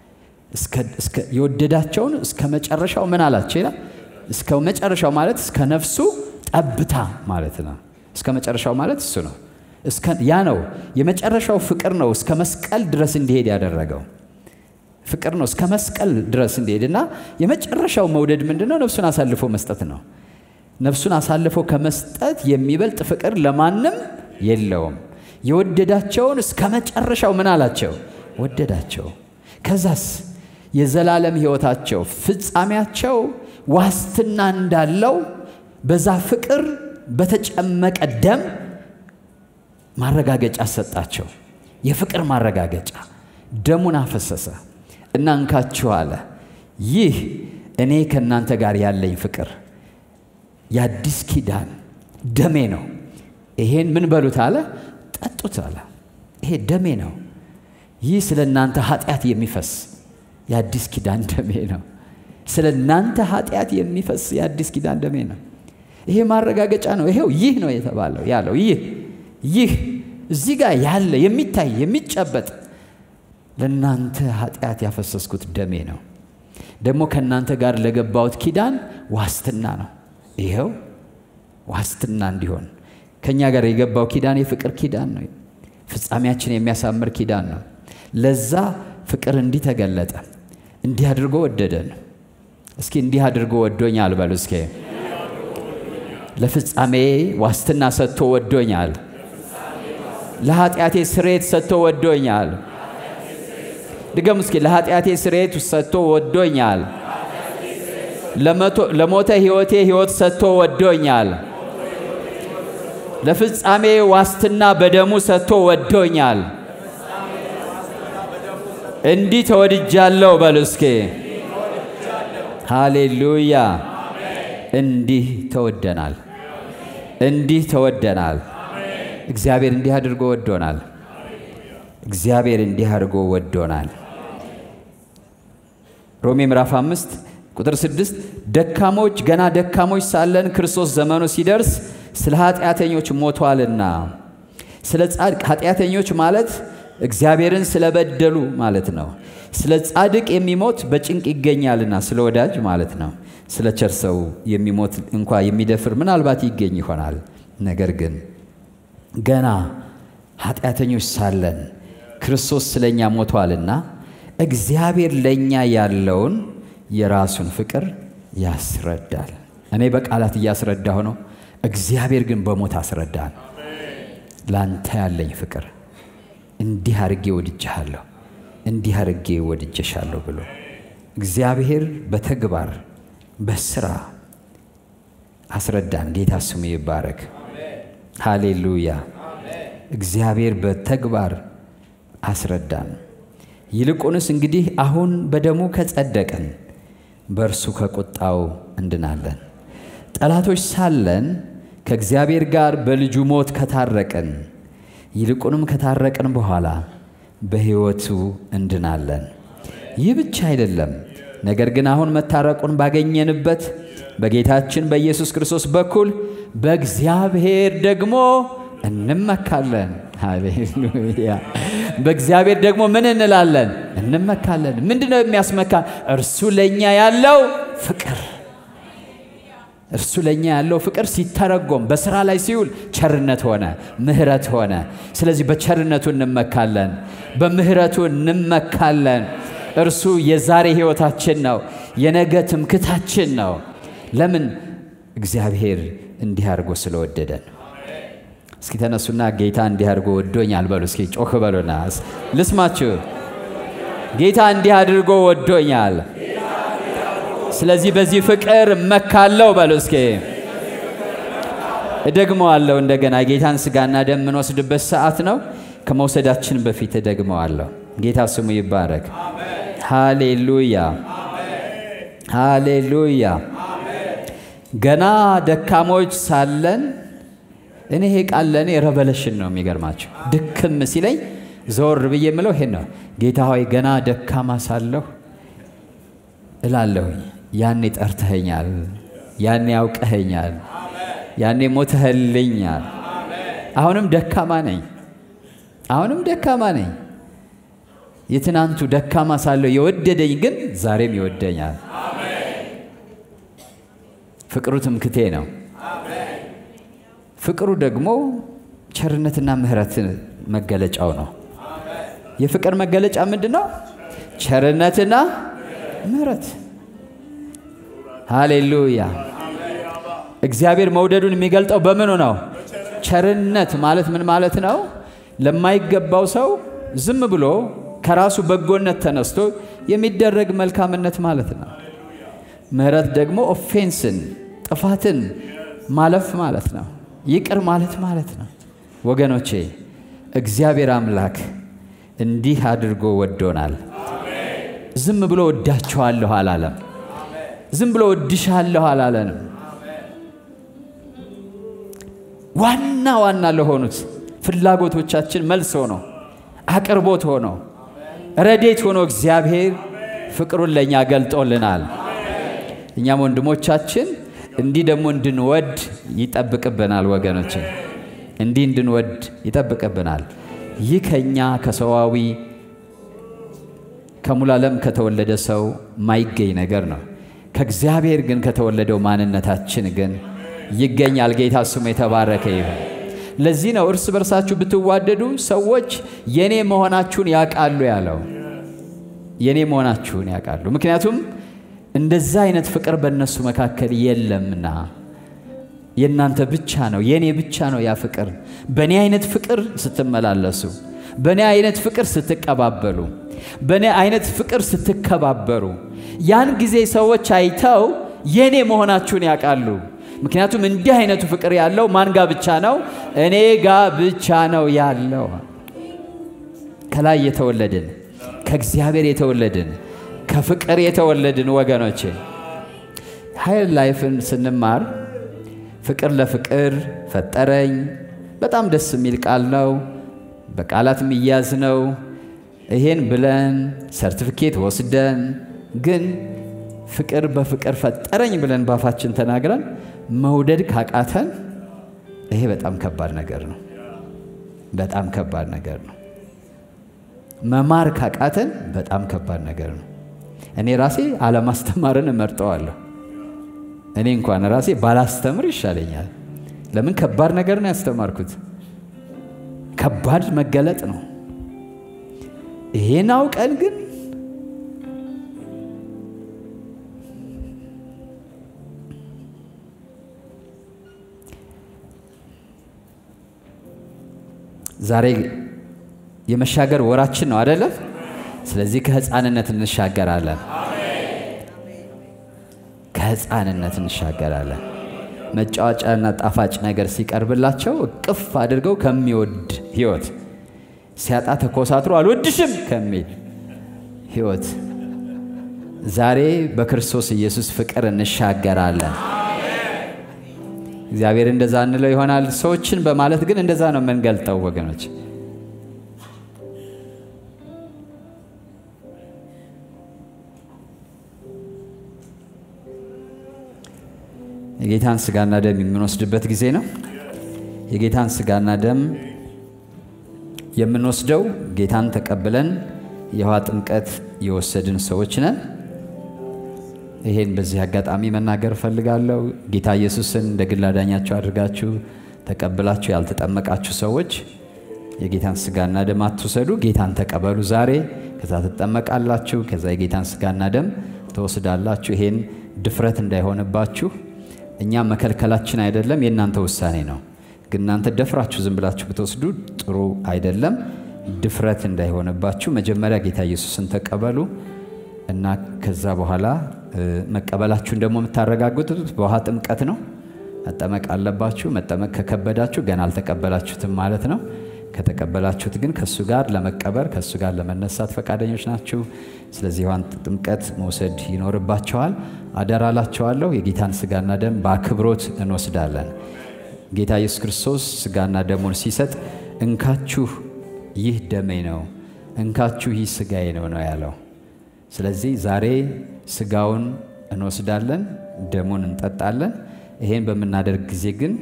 የወደዳቸውን እስከ መጨረሻው ምን አላቸው ይላል። እስከ መጨረሻው ማለት እስከ ነፍሱ ጠብታ ማለት ነው። እስከ መጨረሻው ማለት እሱ ነው። ያ ነው የመጨረሻው ፍቅር ነው። እስከ መስቀል ድረስ እንዲሄድ ያደረገው ፍቅር ነው። እስከ መስቀል ድረስ እንዲሄድ እና የመጨረሻው መውደድ ምንድን ነው? ነፍሱን አሳልፎ መስጠት ነው። ነፍሱን አሳልፎ ከመስጠት የሚበልጥ ፍቅር ለማንም የለውም። የወደዳቸውን እስከ መጨረሻው ምን አላቸው? ወደዳቸው። ከዛስ የዘላለም ሕይወታቸው ፍጻሜያቸው ዋስትና እንዳለው በዛ ፍቅር በተጨመቀ ደም ማረጋገጫ ሰጣቸው። የፍቅር ማረጋገጫ ደሙን አፈሰሰ እና እንካችሁ አለ። ይህ እኔ ከእናንተ ጋር ያለኝ ፍቅር የአዲስ ኪዳን ደሜ ነው። ይሄን ምን በሉት አለ፣ ጠጡት አለ። ይሄ ደሜ ነው። ይህ ስለ እናንተ ኃጢአት የሚፈስ የአዲስ ኪዳን ደሜ ነው። ስለ እናንተ ኃጢአት የሚፈስ የአዲስ ኪዳን ደሜ ነው። ይሄ ማረጋገጫ ነው። ይሄው ይህ ነው የተባለው ያለው ይህ ይህ እዚህ ጋር ያለ የሚታይ የሚጨበጥ ለእናንተ ኃጢአት ያፈሰስኩት ደሜ ነው። ደግሞ ከእናንተ ጋር ለገባሁት ኪዳን ዋስትና ነው። ይኸው ዋስትና እንዲሆን ከእኛ ጋር የገባው ኪዳን የፍቅር ኪዳን ነው። ፍጻሜያችን የሚያሳምር ኪዳን ነው። ለዛ ፍቅር እንዲህ ተገለጠ። እንዲህ አድርጎ ወደደን። እስኪ እንዲህ አድርጎ ወዶኛል በሉ እስኪ። ለፍጻሜ ዋስትና ሰጥቶ ወዶኛል። ለኃጢአቴ ስሬት ሰጥቶ ወዶኛል። ድገም እስኪ። ለኃጢአቴ ስሬት ሰጥቶ ወዶኛል። ለሞተ ሕይወቴ ሕይወት ሰጥቶ ወዶኛል። ለፍጻሜ ዋስትና በደሙ ሰጥቶ ወዶኛል። እንዲህ ተወድጃለሁ በሉ እስኪ። ሃሌሉያ! እንዲህ ተወደናል። እንዲህ ተወደናል። እግዚአብሔር እንዲህ አድርጎ ወዶናል። እግዚአብሔር እንዲህ አድርጎ ወዶናል። ሮሜ ምዕራፍ አምስት ቁጥር ስድስት ደካሞች ገና ደካሞች ሳለን ክርስቶስ ዘመኑ ሲደርስ ስለ ኃጢአተኞች ሞቷልና። ስለ ጻድቅ ኃጢአተኞች ማለት እግዚአብሔርን ስለበደሉ ማለት ነው። ስለ ጻድቅ የሚሞት በጭንቅ ይገኛልና ስለ ወዳጅ ማለት ነው። ስለ ቸር ሰው የሚሞት እንኳ የሚደፍር ምናልባት ይገኝ ይሆናል። ነገር ግን ገና ኃጢአተኞች ሳለን ክርስቶስ ስለ እኛ ሞቷልና እግዚአብሔር ለእኛ ያለውን የራሱን ፍቅር ያስረዳል። እኔ በቃላት እያስረዳሁ ነው። እግዚአብሔር ግን በሞት አስረዳን። ላንተ ያለኝ ፍቅር እንዲህ አድርጌ ወድጄሃለሁ፣ እንዲህ አድርጌ ወድጄሻለሁ ብሎ እግዚአብሔር በተግባር በስራ አስረዳን። ጌታ ስሙ ይባረክ። ሃሌሉያ። እግዚአብሔር በተግባር አስረዳን። ይልቁንስ እንግዲህ አሁን በደሙ ከጸደቅን በእርሱ ከቁጣው እንድናለን። ጠላቶች ሳለን ከእግዚአብሔር ጋር በልጁ ሞት ከታረቅን ይልቁንም ከታረቅን በኋላ በሕይወቱ እንድናለን። ይህ ብቻ አይደለም፣ ነገር ግን አሁን መታረቁን ባገኘንበት በጌታችን በኢየሱስ ክርስቶስ በኩል በእግዚአብሔር ደግሞ እንመካለን። ሃሌሉያ! በእግዚአብሔር ደግሞ ምን እንላለን? እንመካለን። ምንድን ነው የሚያስመካን? እርሱ ለእኛ ያለው ፍቅር እርሱ ለእኛ ያለው ፍቅር ሲተረጎም በስራ ላይ ሲውል ቸርነት ሆነ፣ ምሕረት ሆነ። ስለዚህ በቸርነቱ እንመካለን፣ በምሕረቱ እንመካለን። እርሱ የዛሬ ሕይወታችን ነው፣ የነገ ትምክታችን ነው። ለምን? እግዚአብሔር እንዲህ አድርጎ ስለወደደን። እስኪ ተነሱና ጌታ እንዲህ አድርጎ ወዶኛል በሉ። እስኪ ጮክ በሉና ልስማችሁ። ጌታ እንዲህ አድርጎ ወዶኛል። ስለዚህ በዚህ ፍቅር እመካለሁ በሉ። እስኪ እደግመዋለሁ እንደገና። የጌታን ሥጋና ደም የምንወስድበት ሰዓት ነው። ከመውሰዳችን በፊት እደግመዋለሁ። ጌታ ስሙ ይባረክ። ሃሌሉያ፣ ሃሌሉያ። ገና ደካሞች ሳለን እኔ ይሄ ቃል ለእኔ ረቨለሽን ነው። የሚገርማቸው ድክም ሲለኝ ዘወር ብዬ የምለው ይሄን ነው። ጌታ ሆይ ገና ደካማ ሳለሁ እላለሁኝ ያኔ ጠርተኸኛል፣ ያኔ ያውቀኸኛል፣ ያኔ ሞተህልኛል። አሁንም ደካማ ነኝ፣ አሁንም ደካማ ነኝ። የትናንቱ ደካማ ሳለሁ የወደደኝ ግን ዛሬም ይወደኛል። ፍቅሩ ትምክቴ ነው። ፍቅሩ ደግሞ ቸርነትና ምሕረት መገለጫው ነው። የፍቅር መገለጫ ምንድን ነው? ቸርነትና ምሕረት። ሃሌሉያ። እግዚአብሔር መውደዱን የሚገልጠው በምኑ ነው? ቸርነት ማለት ምን ማለት ነው? ለማይገባው ሰው ዝም ብሎ ከራሱ በጎነት ተነስቶ የሚደረግ መልካምነት ማለት ነው። ምሕረት ደግሞ ኦፌንስን፣ ጥፋትን ማለፍ ማለት ነው። ይቅር ማለት ማለት ነው። ወገኖቼ እግዚአብሔር አምላክ እንዲህ አድርጎ ወዶናል። ዝም ብሎ ወዳችኋለሁ አላለም። ዝም ብሎ ወድሻለሁ አላለንም። ዋና ዋና ለሆኑት ፍላጎቶቻችን መልስ ሆኖ አቅርቦት ሆኖ ረዴት ሆኖ እግዚአብሔር ፍቅሩን ለእኛ ገልጦልናል። እኛም ወንድሞቻችን እንዲህ ደግሞ እንድንወድ ይጠብቅብናል። ወገኖች እንዲህ እንድንወድ ይጠብቅብናል። ይህ ከእኛ ከሰዋዊ ከሙሉ ዓለም ከተወለደ ሰው ማይገኝ ነገር ነው። ከእግዚአብሔር ግን ከተወለደው ማንነታችን ግን ይገኛል። ጌታ ስሙ የተባረከ ይሁን። ለዚህ ነው እርስ በርሳችሁ ብትዋደዱ ሰዎች የኔ መሆናችሁን ያውቃሉ ያለው። የኔ መሆናችሁን ያውቃሉ። ምክንያቱም እንደዛ አይነት ፍቅር በእነሱ መካከል የለምና የእናንተ ብቻ ነው፣ የእኔ ብቻ ነው ያ ፍቅር። በእኔ አይነት ፍቅር ስትመላለሱ፣ በእኔ አይነት ፍቅር ስትቀባበሉ፣ በእኔ አይነት ፍቅር ስትከባበሩ፣ ያን ጊዜ ሰዎች አይተው የእኔ መሆናችሁን ያውቃሉ። ምክንያቱም እንዲህ አይነቱ ፍቅር ያለው ማን ጋ ብቻ ነው? እኔ ጋ ብቻ ነው ያለው። ከላይ የተወለድን ከእግዚአብሔር የተወለድን ከፍቅር የተወለድን ወገኖቼ ሀይል ላይፍን ስንማር ፍቅር ለፍቅር ፈጠረኝ በጣም ደስ የሚል ቃል ነው። በቃላት የሚያዝ ነው። ይሄን ብለን ሰርቲፊኬት ወስደን ግን ፍቅር በፍቅር ፈጠረኝ ብለን ባፋችን ተናግረን መውደድ ካቃተን ይሄ በጣም ከባድ ነገር ነው። በጣም ከባድ ነገር ነው። መማር ካቃተን በጣም ከባድ ነገር ነው። እኔ ራሴ አለማስተማርን እመርጠዋለሁ። እኔ እንኳን ራሴ ባላስተምር ይሻለኛል። ለምን? ከባድ ነገር ነው ያስተማርኩት። ከባድ መገለጥ ነው። ይሄን አውቀን ግን ዛሬ የመሻገር ወራችን ነው አደለም? ስለዚህ ከህፃንነት እንሻገራለን። ከህፃንነት እንሻገራለን። መጫወጫና ጣፋጭ ነገር ሲቀርብላቸው እቅፍ አድርገው ከሚወድ ህይወት ሲያጣ ተኮሳትሮ አልወድሽም ከሚል ህይወት ዛሬ በክርስቶስ ኢየሱስ ፍቅር እንሻገራለን። እግዚአብሔር እንደዛ እንለው ይሆናል። ሰዎችን በማለት ግን እንደዛ ነው የምንገልጠው ወገኖች። የጌታን ስጋና ደም የምንወስድበት ጊዜ ነው። የጌታን ስጋና ደም የምንወስደው ጌታን ተቀብለን የውሃ ጥምቀት የወሰድን ሰዎች ነን። ይሄን በዚህ አጋጣሚ መናገር እፈልጋለሁ። ጌታ ኢየሱስን እንደ ግል አዳኛችሁ አድርጋችሁ ተቀብላችሁ ያልተጠመቃችሁ ሰዎች የጌታን ስጋና ደም አትውሰዱ። ጌታን ተቀበሉ ዛሬ። ከዛ ትጠመቃላችሁ። ከዛ የጌታን ስጋና ደም ትወስዳላችሁ። ይሄን ድፍረት እንዳይሆንባችሁ እኛ መከልከላችን አይደለም፣ የእናንተ ውሳኔ ነው። ግን እናንተ ደፍራችሁ ዝም ብላችሁ ብትወስዱ ጥሩ አይደለም። ድፍረት እንዳይሆንባችሁ መጀመሪያ ጌታ ኢየሱስን ተቀበሉ እና ከዛ በኋላ መቀበላችሁን ደግሞ የምታረጋግጡት በውሃ ጥምቀት ነው። መጠመቅ አለባችሁ። መጠመቅ ከከበዳችሁ ገና አልተቀበላችሁትም ማለት ነው። ከተቀበላችሁት ግን ከእሱ ጋር ለመቀበር ከእሱ ጋር ለመነሳት ፈቃደኞች ናችሁ። ስለዚህ ውሃን ጥምቀት መውሰድ ይኖርባቸዋል። አደራላቸዋለሁ። የጌታን ስጋና ደም በአክብሮት እንወስዳለን። ጌታ ኢየሱስ ክርስቶስ ስጋና ደሙን ሲሰጥ እንካችሁ ይህ ደሜ ነው፣ እንካችሁ ይህ ስጋዬ ነው ነው ያለው። ስለዚህ ዛሬ ስጋውን እንወስዳለን፣ ደሙን እንጠጣለን። ይሄን በምናደርግ ጊዜ ግን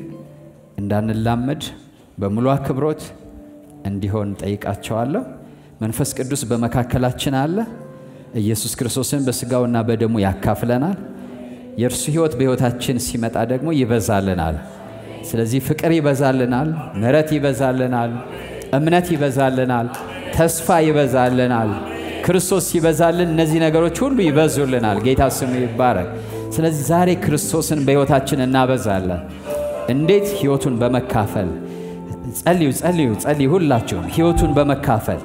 እንዳንላመድ በሙሉ አክብሮት እንዲሆን ጠይቃቸዋለሁ። መንፈስ ቅዱስ በመካከላችን አለ። ኢየሱስ ክርስቶስን በስጋውና በደሙ ያካፍለናል። የእርሱ ሕይወት በሕይወታችን ሲመጣ ደግሞ ይበዛልናል። ስለዚህ ፍቅር ይበዛልናል፣ ምሕረት ይበዛልናል፣ እምነት ይበዛልናል፣ ተስፋ ይበዛልናል። ክርስቶስ ሲበዛልን እነዚህ ነገሮች ሁሉ ይበዙልናል። ጌታ ስሙ ይባረክ። ስለዚህ ዛሬ ክርስቶስን በሕይወታችን እናበዛለን። እንዴት? ሕይወቱን በመካፈል ጸልዩ፣ ጸልዩ፣ ጸልዩ። ሁላችሁም ሕይወቱን በመካፈል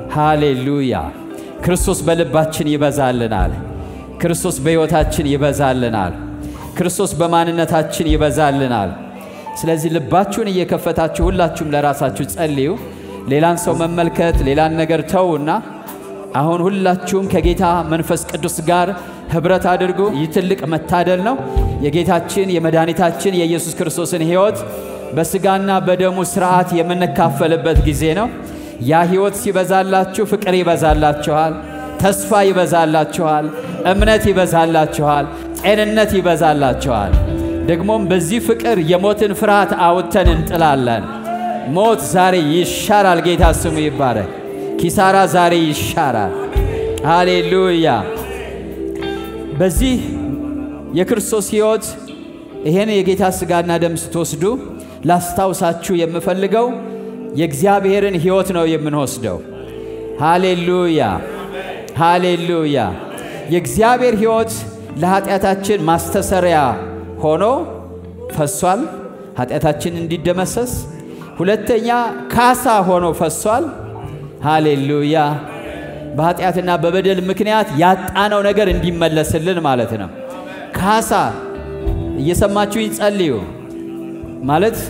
ሃሌሉያ። ክርስቶስ በልባችን ይበዛልናል። ክርስቶስ በሕይወታችን ይበዛልናል። ክርስቶስ በማንነታችን ይበዛልናል። ስለዚህ ልባችሁን እየከፈታችሁ ሁላችሁም ለራሳችሁ ጸልዩ። ሌላን ሰው መመልከት ሌላን ነገር ተውና አሁን ሁላችሁም ከጌታ መንፈስ ቅዱስ ጋር ኅብረት አድርጉ። ይህ ትልቅ መታደል ነው። የጌታችን የመድኃኒታችን የኢየሱስ ክርስቶስን ሕይወት በሥጋና በደሙ ሥርዓት የምንካፈልበት ጊዜ ነው። ያ ሕይወት ሲበዛላችሁ ፍቅር ይበዛላችኋል። ተስፋ ይበዛላችኋል፣ እምነት ይበዛላችኋል፣ ጤንነት ይበዛላችኋል። ደግሞም በዚህ ፍቅር የሞትን ፍርሃት አውጥተን እንጥላለን። ሞት ዛሬ ይሻራል። ጌታ ስሙ ይባረክ። ኪሳራ ዛሬ ይሻራል። ሃሌሉያ። በዚህ የክርስቶስ ሕይወት ይሄን የጌታ ሥጋና ደም ስትወስዱ ላስታውሳችሁ የምፈልገው የእግዚአብሔርን ሕይወት ነው የምንወስደው። ሃሌሉያ ሃሌሉያ። የእግዚአብሔር ሕይወት ለኃጢአታችን ማስተሰሪያ ሆኖ ፈሷል፣ ኃጢአታችን እንዲደመሰስ። ሁለተኛ ካሳ ሆኖ ፈሷል። ሃሌሉያ። በኃጢአትና በበደል ምክንያት ያጣነው ነገር እንዲመለስልን ማለት ነው። ካሳ እየሰማችሁኝ ጸልዩ ማለት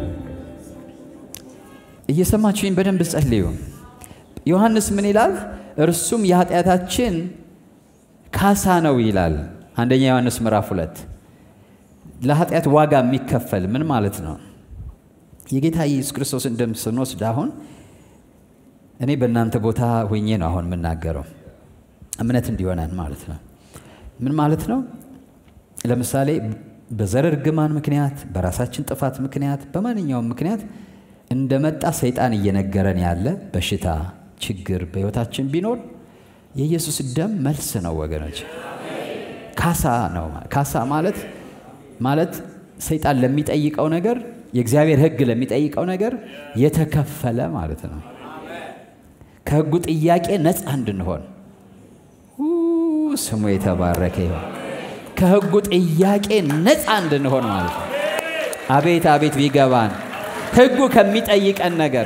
እየሰማችሁኝ በደንብ ጸልዩ። ዮሐንስ ምን ይላል? እርሱም የኃጢአታችን ካሳ ነው ይላል። አንደኛ ዮሐንስ ምዕራፍ ሁለት ለኃጢአት ዋጋ የሚከፈል ምን ማለት ነው? የጌታ ኢየሱስ ክርስቶስን ደም ስንወስድ አሁን እኔ በእናንተ ቦታ ሆኜ ነው አሁን የምናገረው እምነት እንዲሆነን ማለት ነው። ምን ማለት ነው? ለምሳሌ በዘር እርግማን ምክንያት፣ በራሳችን ጥፋት ምክንያት፣ በማንኛውም ምክንያት እንደመጣ ሰይጣን እየነገረን ያለ በሽታ፣ ችግር በሕይወታችን ቢኖር የኢየሱስ ደም መልስ ነው ወገኖች፣ ካሳ ነው። ካሳ ማለት ማለት ሰይጣን ለሚጠይቀው ነገር የእግዚአብሔር ሕግ ለሚጠይቀው ነገር የተከፈለ ማለት ነው። ከሕጉ ጥያቄ ነፃ እንድንሆን ስሙ የተባረከ ይሆን። ከሕጉ ጥያቄ ነፃ እንድንሆን ማለት ነው። አቤት አቤት ቢገባን ሕጉ ከሚጠይቀን ነገር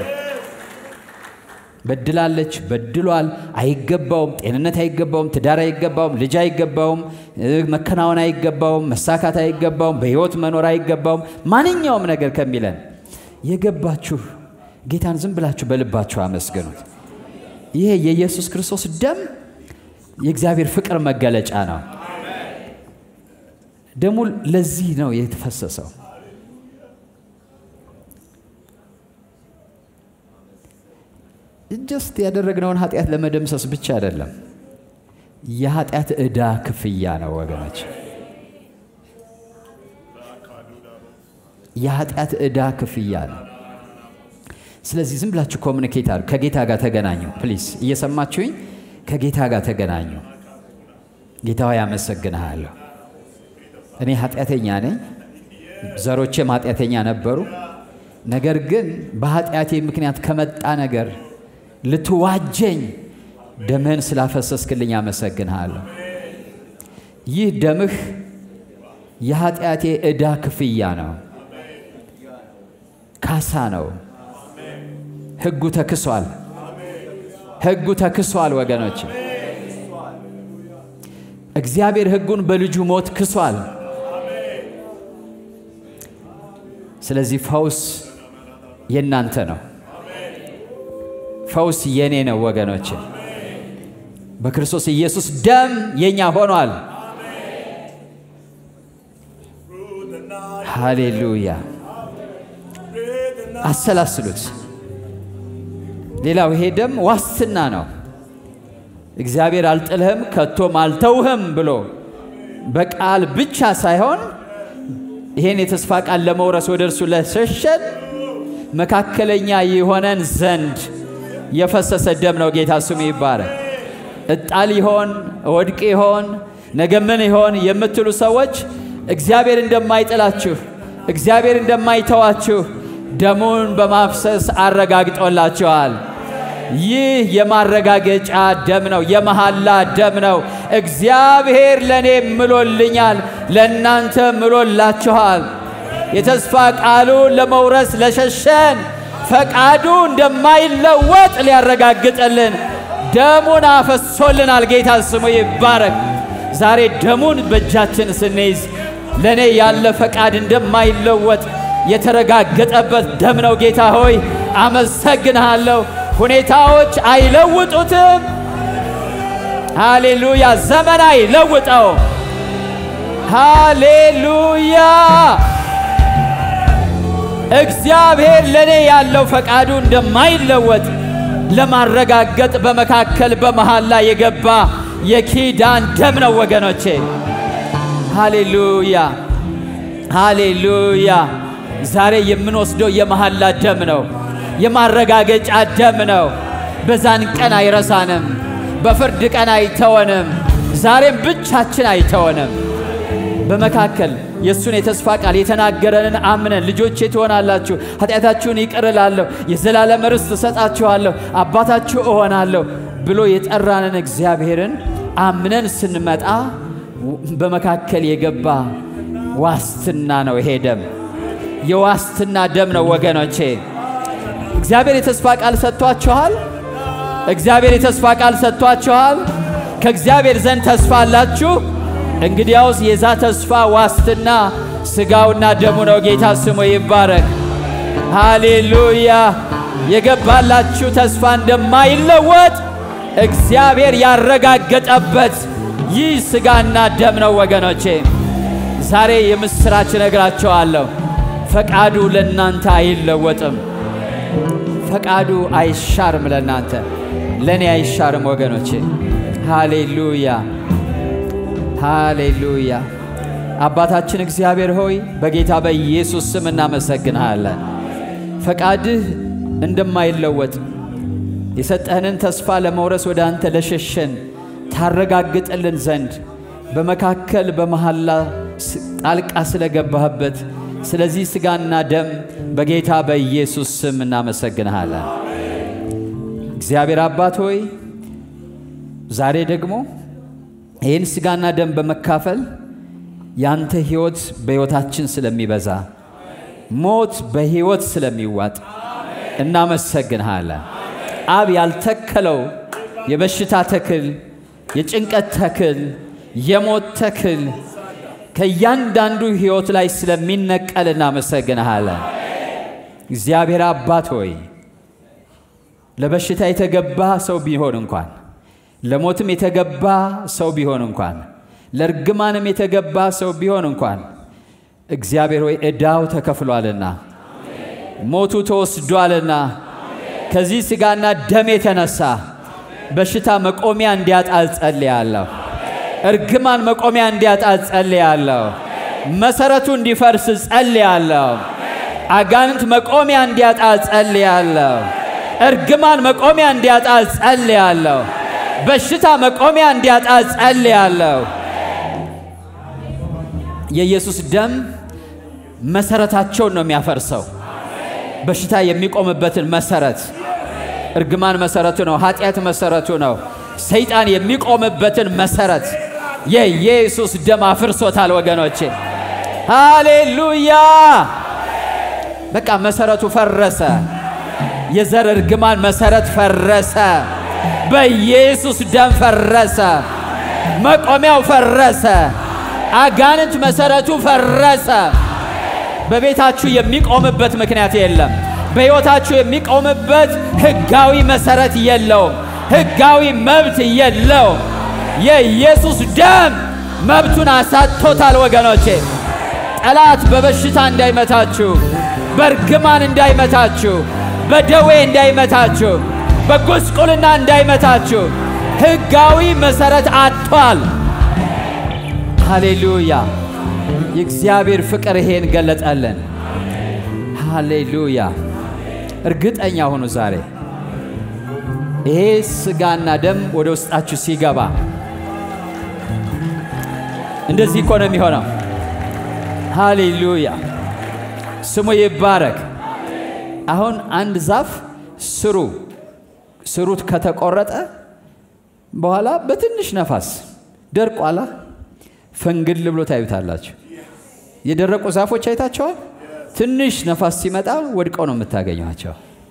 በድላለች፣ በድሏል፣ አይገባውም፣ ጤንነት አይገባውም፣ ትዳር አይገባውም፣ ልጅ አይገባውም፣ መከናወን አይገባውም፣ መሳካት አይገባውም፣ በሕይወት መኖር አይገባውም። ማንኛውም ነገር ከሚለን የገባችሁ ጌታን ዝም ብላችሁ በልባችሁ አመስግኑት። ይሄ የኢየሱስ ክርስቶስ ደም የእግዚአብሔር ፍቅር መገለጫ ነው። ደሙ ለዚህ ነው የተፈሰሰው። ጀስት ያደረግነውን ኃጢአት ለመደምሰስ ብቻ አይደለም፣ የኃጢአት ዕዳ ክፍያ ነው ወገኖች። የኃጢአት ዕዳ ክፍያ ነው። ስለዚህ ዝም ብላችሁ ኮሚኒኬት አሉ። ከጌታ ጋር ተገናኙ ፕሊዝ። እየሰማችሁኝ ከጌታ ጋር ተገናኙ። ጌታ ሆይ አመሰግንሃለሁ። እኔ ኃጢአተኛ ነኝ፣ ዘሮቼም ኃጢአተኛ ነበሩ። ነገር ግን በኃጢአቴ ምክንያት ከመጣ ነገር ልትዋጀኝ ደምህን ስላፈሰስክልኝ አመሰግንሃለሁ። ይህ ደምህ የኃጢአቴ ዕዳ ክፍያ ነው፣ ካሳ ነው። ሕጉ ተክሷል። ሕጉ ተክሷል ወገኖች። እግዚአብሔር ሕጉን በልጁ ሞት ክሷል። ስለዚህ ፈውስ የእናንተ ነው። ፈውስ የኔ ነው ወገኖች። በክርስቶስ ኢየሱስ ደም የኛ ሆኗል። ሃሌሉያ። አሰላስሉት። ሌላው ይሄ ደም ዋስትና ነው። እግዚአብሔር አልጥልህም ከቶም አልተውህም ብሎ በቃል ብቻ ሳይሆን ይሄን የተስፋ ቃል ለመውረስ ወደ እርሱ ለሸሸን መካከለኛ የሆነን ዘንድ የፈሰሰ ደም ነው። ጌታ ስሙ ይባረክ። እጣል ይሆን ወድቅ ይሆን ነገ ምን ይሆን የምትሉ ሰዎች እግዚአብሔር እንደማይጥላችሁ እግዚአብሔር እንደማይተዋችሁ ደሙን በማፍሰስ አረጋግጦላችኋል። ይህ የማረጋገጫ ደም ነው፣ የመሐላ ደም ነው። እግዚአብሔር ለእኔ ምሎልኛል፣ ለእናንተ ምሎላችኋል። የተስፋ ቃሉ ለመውረስ ለሸሸን ፈቃዱ እንደማይለወጥ ሊያረጋግጥልን ደሙን አፈሶልናል። ጌታ ስሙ ይባረክ። ዛሬ ደሙን በእጃችን ስንይዝ ለእኔ ያለ ፈቃድ እንደማይለወጥ የተረጋገጠበት ደም ነው። ጌታ ሆይ አመሰግንሃለሁ። ሁኔታዎች አይለውጡትም። ሃሌሉያ። ዘመን አይለውጠው። ሃሌሉያ። እግዚአብሔር ለእኔ ያለው ፈቃዱ እንደማይለወጥ ለማረጋገጥ በመካከል በመሃላ የገባ የኪዳን ደም ነው ወገኖቼ። ሃሌሉያ ሃሌሉያ። ዛሬ የምንወስደው የመሐላ ደም ነው፣ የማረጋገጫ ደም ነው። በዛን ቀን አይረሳንም፣ በፍርድ ቀን አይተወንም፣ ዛሬም ብቻችን አይተወንም። በመካከል የእሱን የተስፋ ቃል የተናገረንን አምነን ልጆቼ ትሆናላችሁ፣ ኃጢአታችሁን ይቅር እላለሁ፣ የዘላለም ርስት እሰጣችኋለሁ፣ አባታችሁ እሆናለሁ ብሎ የጠራንን እግዚአብሔርን አምነን ስንመጣ በመካከል የገባ ዋስትና ነው። ይሄ ደም የዋስትና ደም ነው ወገኖቼ። እግዚአብሔር የተስፋ ቃል ሰጥቷችኋል። እግዚአብሔር የተስፋ ቃል ሰጥቷችኋል። ከእግዚአብሔር ዘንድ ተስፋ አላችሁ። እንግዲያውስ የዛ ተስፋ ዋስትና ሥጋውና ደሙ ነው። ጌታ ስሙ ይባረክ። ሃሌሉያ። የገባላችሁ ተስፋ እንደማይለወጥ እግዚአብሔር ያረጋገጠበት ይህ ሥጋና ደም ነው ወገኖቼ። ዛሬ የምሥራች እነግራቸዋለሁ። ፈቃዱ ለእናንተ አይለወጥም። ፈቃዱ አይሻርም። ለእናንተ ለእኔ አይሻርም ወገኖቼ። ሃሌሉያ ሃሌሉያ። አባታችን እግዚአብሔር ሆይ በጌታ በኢየሱስ ስም እናመሰግንሃለን። ፈቃድህ እንደማይለወጥ የሰጠህንን ተስፋ ለመውረስ ወደ አንተ ለሸሸን ታረጋግጥልን ዘንድ በመካከል በመሐላ ጣልቃ ስለገባህበት ስለዚህ ሥጋና ደም በጌታ በኢየሱስ ስም እናመሰግንሃለን። እግዚአብሔር አባት ሆይ ዛሬ ደግሞ ይህን ሥጋና ደም በመካፈል ያንተ ሕይወት በሕይወታችን ስለሚበዛ ሞት በሕይወት ስለሚዋጥ እናመሰግንሃለን። አብ ያልተከለው የበሽታ ተክል፣ የጭንቀት ተክል፣ የሞት ተክል ከእያንዳንዱ ሕይወት ላይ ስለሚነቀል እናመሰግንሃለን። እግዚአብሔር አባት ሆይ ለበሽታ የተገባ ሰው ቢሆን እንኳን ለሞትም የተገባ ሰው ቢሆን እንኳን ለእርግማንም የተገባ ሰው ቢሆን እንኳን እግዚአብሔር ሆይ ዕዳው ተከፍሏልና ሞቱ ተወስዷልና ከዚህ ሥጋና ደም የተነሳ በሽታ መቆሚያ እንዲያጣ ጸልያለሁ። እርግማን መቆሚያ እንዲያጣ ጸልያለሁ። መሰረቱ እንዲፈርስ ጸልያለሁ። አጋንንት መቆሚያ እንዲያጣ ጸልያለሁ። እርግማን መቆሚያ እንዲያጣ ጸልያለሁ። በሽታ መቆሚያ እንዲያጣ ጸልያለሁ። የኢየሱስ ደም መሰረታቸውን ነው የሚያፈርሰው። በሽታ የሚቆምበትን መሰረት፣ እርግማን መሰረቱ ነው። ኃጢአት መሰረቱ ነው። ሰይጣን የሚቆምበትን መሰረት የኢየሱስ ደም አፍርሶታል ወገኖቼ። ሃሌሉያ! በቃ መሰረቱ ፈረሰ። የዘር እርግማን መሰረት ፈረሰ። በኢየሱስ ደም ፈረሰ። መቆሚያው ፈረሰ። አጋንንት መሰረቱ ፈረሰ። በቤታችሁ የሚቆምበት ምክንያት የለም። በሕይወታችሁ የሚቆምበት ሕጋዊ መሰረት የለውም። ሕጋዊ መብት የለውም። የኢየሱስ ደም መብቱን አሳጥቶታል ወገኖቼ። ጠላት በበሽታ እንዳይመታችሁ፣ በእርግማን እንዳይመታችሁ፣ በደዌ እንዳይመታችሁ፣ በጉስቁልና እንዳይመታችሁ ሕጋዊ መሰረት አጥቷል። ሃሌሉያ! የእግዚአብሔር ፍቅር ይሄን ገለጠልን። ሃሌሉያ! እርግጠኛ ሁኑ ዛሬ ይሄ ሥጋና ደም ወደ ውስጣችሁ ሲገባ እንደዚህ እኮ ነው የሚሆነው። ሃሌሉያ! ስሙ ይባረክ። አሁን አንድ ዛፍ ስሩ ስሩት ከተቆረጠ በኋላ በትንሽ ነፋስ ደርቋላ ፈንግል ብሎ ታዩታላችሁ። የደረቁ ዛፎች አይታቸዋል። ትንሽ ነፋስ ሲመጣ ወድቀው ነው የምታገኟቸው።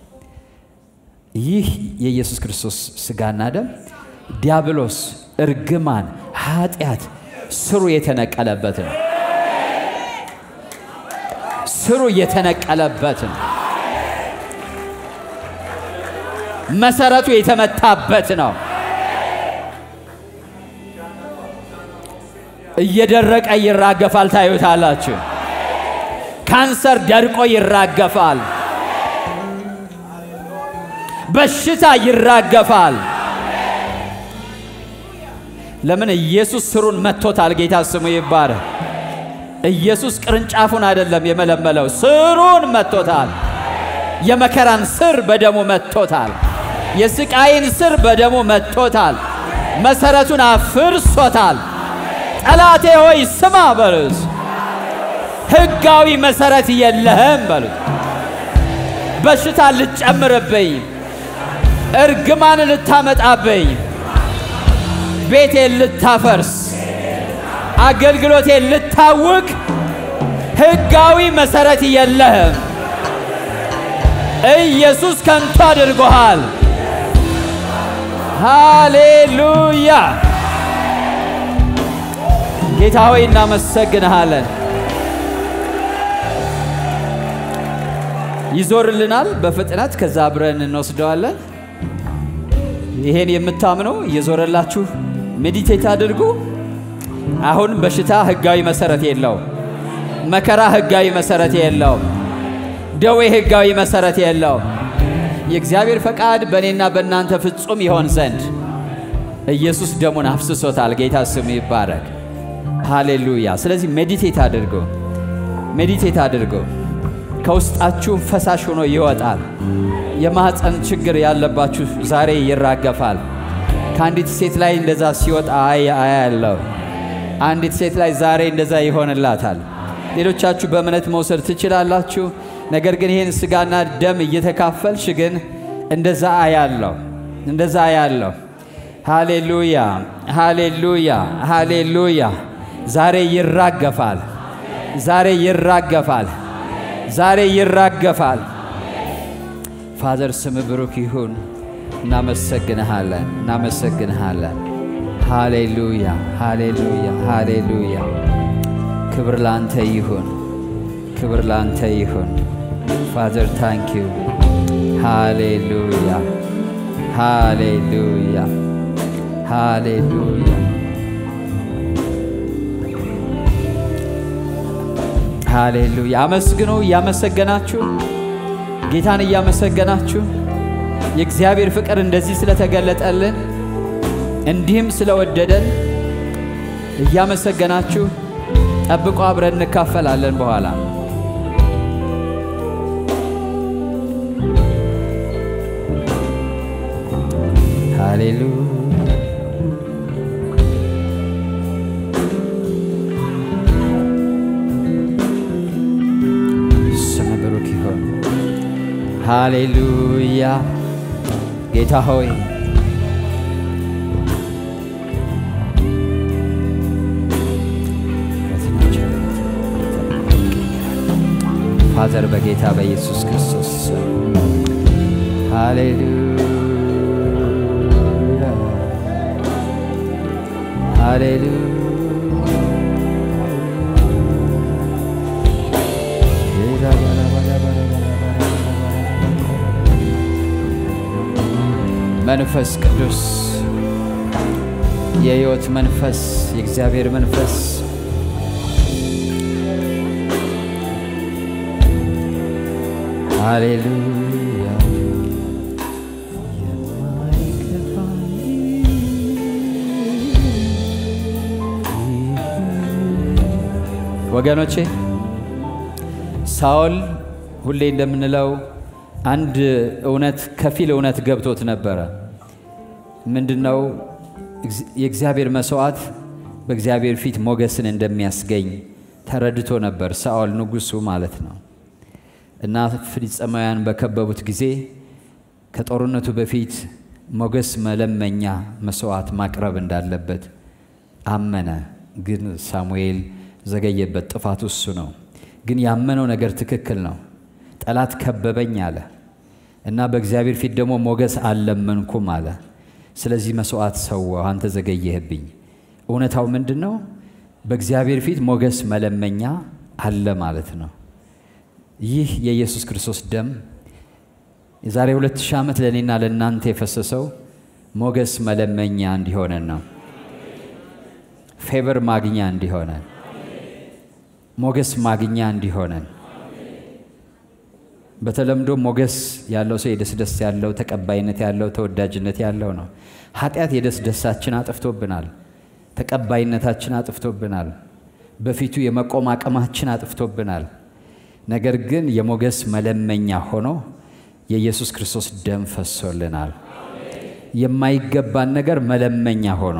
ይህ የኢየሱስ ክርስቶስ ሥጋና ደም ዲያብሎስ፣ እርግማን፣ ኃጢአት ስሩ የተነቀለበት ነው። ስሩ የተነቀለበት ነው። መሰረቱ የተመታበት ነው። እየደረቀ ይራገፋል። ታዩታላችሁ። ካንሰር ደርቆ ይራገፋል። በሽታ ይራገፋል። ለምን? ኢየሱስ ስሩን መጥቶታል። ጌታ ስሙ ይባረክ። ኢየሱስ ቅርንጫፉን አይደለም የመለመለው፣ ስሩን መጥቶታል። የመከራን ስር በደሙ መጥቶታል። የስቃይን ስር በደሙ መጥቶታል። መሰረቱን አፍርሶታል። ጠላቴ ሆይ ስማ በሉት። ሕጋዊ መሰረት የለህም በሉት። በሽታ ልትጨምርብኝ፣ እርግማን ልታመጣብኝ፣ ቤቴን ልታፈርስ፣ አገልግሎቴን ልታውክ ሕጋዊ መሰረት የለህም። ኢየሱስ ከንቱ አድርጎሃል። ሃሌሉያ! ጌታ ሆይ እናመሰግንሃለን። ይዞርልናል በፍጥነት ከዛ አብረን እንወስደዋለን። ይሄን የምታምኑ እየዞረላችሁ ሜዲቴት አድርጉ። አሁን በሽታ ህጋዊ መሰረት የለው፣ መከራ ህጋዊ መሰረት የለው፣ ደዌ ህጋዊ መሰረት የለው። የእግዚአብሔር ፈቃድ በእኔና በእናንተ ፍጹም ይሆን ዘንድ ኢየሱስ ደሙን አፍስሶታል። ጌታ ስሙ ይባረክ። ሃሌሉያ። ስለዚህ ሜዲቴት አድርጎ ሜዲቴት አድርጎ ከውስጣችሁ ፈሳሽ ሆኖ ይወጣል። የማህፀን ችግር ያለባችሁ ዛሬ ይራገፋል። ከአንዲት ሴት ላይ እንደዛ ሲወጣ አያለው። አንዲት ሴት ላይ ዛሬ እንደዛ ይሆንላታል። ሌሎቻችሁ በእምነት መውሰድ ትችላላችሁ። ነገር ግን ይህን ስጋና ደም እየተካፈልሽ ግን እንደዛ አያለው፣ እንደዛ አያለው። ሃሌሉያ፣ ሃሌሉያ፣ ሃሌሉያ። ዛሬ ይራገፋል፣ ዛሬ ይራገፋል፣ ዛሬ ይራገፋል። ፋዘር ስም ብሩክ ይሁን። እናመሰግንሃለን፣ እናመሰግንሃለን። ሃሌሉያ፣ ሃሌሉያ፣ ሃሌሉያ። ክብር ላንተ ይሁን፣ ክብር ላንተ ይሁን። ፋዘር ታንክ ዩ። ሃሌሉያ፣ ሃሌሉያ፣ ሃሌሉያ፣ ሃሌሉያ። አመስግኑ እያመሰገናችሁ ጌታን እያመሰገናችሁ የእግዚአብሔር ፍቅር እንደዚህ ስለተገለጠልን እንዲህም ስለወደደን እያመሰገናችሁ ጠብቆ አብረን እንካፈላለን በኋላ ሃሌሉያ ስም ብሩክ ይሁን። ሃሌሉያ ጌታ ሆይ ፋዘር በጌታ በኢየሱስ ክርስቶስ ስም ሃሌሉያ ሃሌሉያ መንፈስ ቅዱስ የሕይወት መንፈስ የእግዚአብሔር መንፈስ ሃሌሉያ ወገኖቼ ሳኦል ሁሌ እንደምንለው አንድ እውነት ከፊል እውነት ገብቶት ነበረ። ምንድነው? የእግዚአብሔር መስዋዕት በእግዚአብሔር ፊት ሞገስን እንደሚያስገኝ ተረድቶ ነበር። ሳኦል ንጉሱ ማለት ነው። እና ፍልስጥኤማውያን በከበቡት ጊዜ ከጦርነቱ በፊት ሞገስ መለመኛ መስዋዕት ማቅረብ እንዳለበት አመነ። ግን ሳሙኤል ዘገየበት። ጥፋቱ እሱ ነው። ግን ያመነው ነገር ትክክል ነው። ጠላት ከበበኝ አለ እና በእግዚአብሔር ፊት ደግሞ ሞገስ አልለመንኩም አለ። ስለዚህ መስዋዕት ሰዋሁ፣ አንተ ዘገየህብኝ። እውነታው ምንድን ነው? በእግዚአብሔር ፊት ሞገስ መለመኛ አለ ማለት ነው። ይህ የኢየሱስ ክርስቶስ ደም የዛሬ ሁለት ሺህ ዓመት ለእኔና ለእናንተ የፈሰሰው ሞገስ መለመኛ እንዲሆነን ነው። ፌቨር ማግኛ እንዲሆነን፣ ሞገስ ማግኛ እንዲሆነን በተለምዶ ሞገስ ያለው ሰው የደስ ደስ ያለው ተቀባይነት ያለው ተወዳጅነት ያለው ነው። ኃጢአት የደስ ደሳችን አጥፍቶብናል። ተቀባይነታችን አጥፍቶብናል። በፊቱ የመቆም አቅማችን አጥፍቶብናል። ነገር ግን የሞገስ መለመኛ ሆኖ የኢየሱስ ክርስቶስ ደም ፈሶልናል። የማይገባን ነገር መለመኛ ሆኖ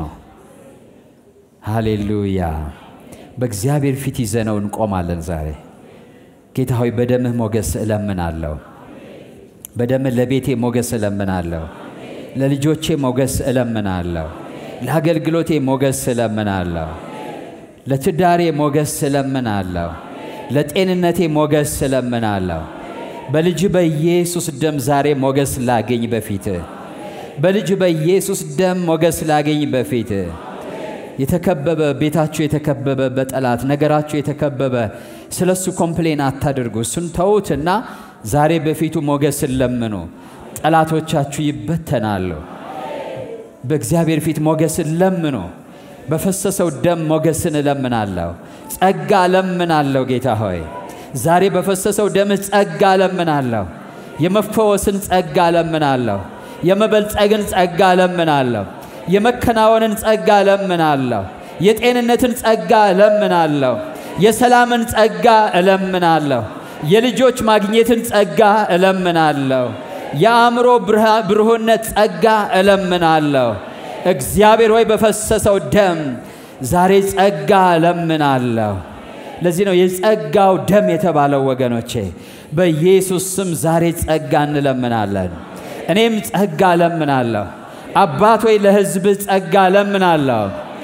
ሃሌሉያ በእግዚአብሔር ፊት ይዘነው እንቆማለን። ዛሬ ጌታ ሆይ በደምህ ሞገስ እለምናለሁ። በደምህ ለቤቴ ሞገስ እለምናለሁ። ለልጆቼ ሞገስ እለምናለሁ። ለአገልግሎቴ ሞገስ እለምናለሁ። ለትዳሬ ሞገስ እለምናለሁ። ለጤንነቴ ሞገስ እለምናለሁ። በልጅ በኢየሱስ ደም ዛሬ ሞገስ ላገኝ በፊትህ በልጅ በኢየሱስ ደም ሞገስ ላገኝ በፊትህ የተከበበ ቤታችሁ የተከበበ በጠላት ነገራችሁ የተከበበ ስለ እሱ ኮምፕሌን አታድርጉ። እሱን ተዉትና ዛሬ በፊቱ ሞገስን ለምኑ። ጠላቶቻችሁ ይበተናሉ። በእግዚአብሔር ፊት ሞገስን ለምኑ። በፈሰሰው ደም ሞገስን እለምናለሁ። ጸጋ እለምናለሁ። ጌታ ሆይ ዛሬ በፈሰሰው ደምህ ጸጋ እለምናለሁ። የመፈወስን ጸጋ እለምናለሁ። የመበልጸግን ጸጋ እለምናለሁ። የመከናወንን ጸጋ እለምናለሁ። የጤንነትን ጸጋ እለምናለሁ። የሰላምን ጸጋ እለምናለሁ። የልጆች ማግኘትን ጸጋ እለምናለሁ። የአእምሮ ብሩህነት ጸጋ እለምናለሁ። እግዚአብሔር ሆይ በፈሰሰው ደም ዛሬ ጸጋ እለምናለሁ። ለዚህ ነው የጸጋው ደም የተባለው ወገኖቼ። በኢየሱስ ስም ዛሬ ጸጋ እንለምናለን። እኔም ጸጋ እለምናለሁ። አባት ሆይ ለሕዝብህ ጸጋ እለምናለሁ።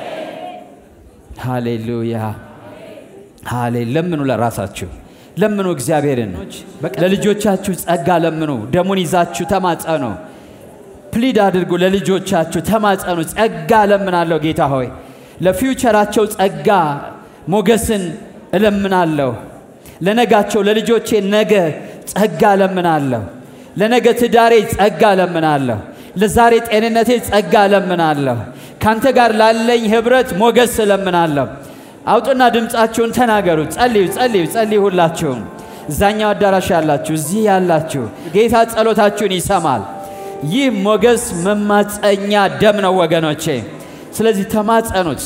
ሃሌሉያ ሃሌ ለምኑ፣ ለራሳችሁ ለምኑ፣ እግዚአብሔርን ለልጆቻችሁ ጸጋ ለምኑ። ደሙን ይዛችሁ ተማጸኑ። ፕሊድ አድርጉ፣ ለልጆቻችሁ ተማጸኑ። ጸጋ እለምናለሁ ጌታ ሆይ ለፊውቸራቸው ጸጋ ሞገስን እለምናለሁ። ለነጋቸው ለልጆቼ ነገ ጸጋ እለምናለሁ። ለነገ ትዳሬ ጸጋ እለምናለሁ። ለዛሬ ጤንነቴ ጸጋ እለምናለሁ። ካንተ ጋር ላለኝ ኅብረት ሞገስ እለምናለሁ። አውጡና ድምፃችሁን ተናገሩ። ጸልዩ፣ ጸልዩ፣ ጸልዩ። ሁላችሁም እዛኛው አዳራሽ ያላችሁ፣ እዚህ ያላችሁ ጌታ ጸሎታችሁን ይሰማል። ይህ ሞገስ መማፀኛ ደም ነው ወገኖቼ። ስለዚህ ተማጸኑት።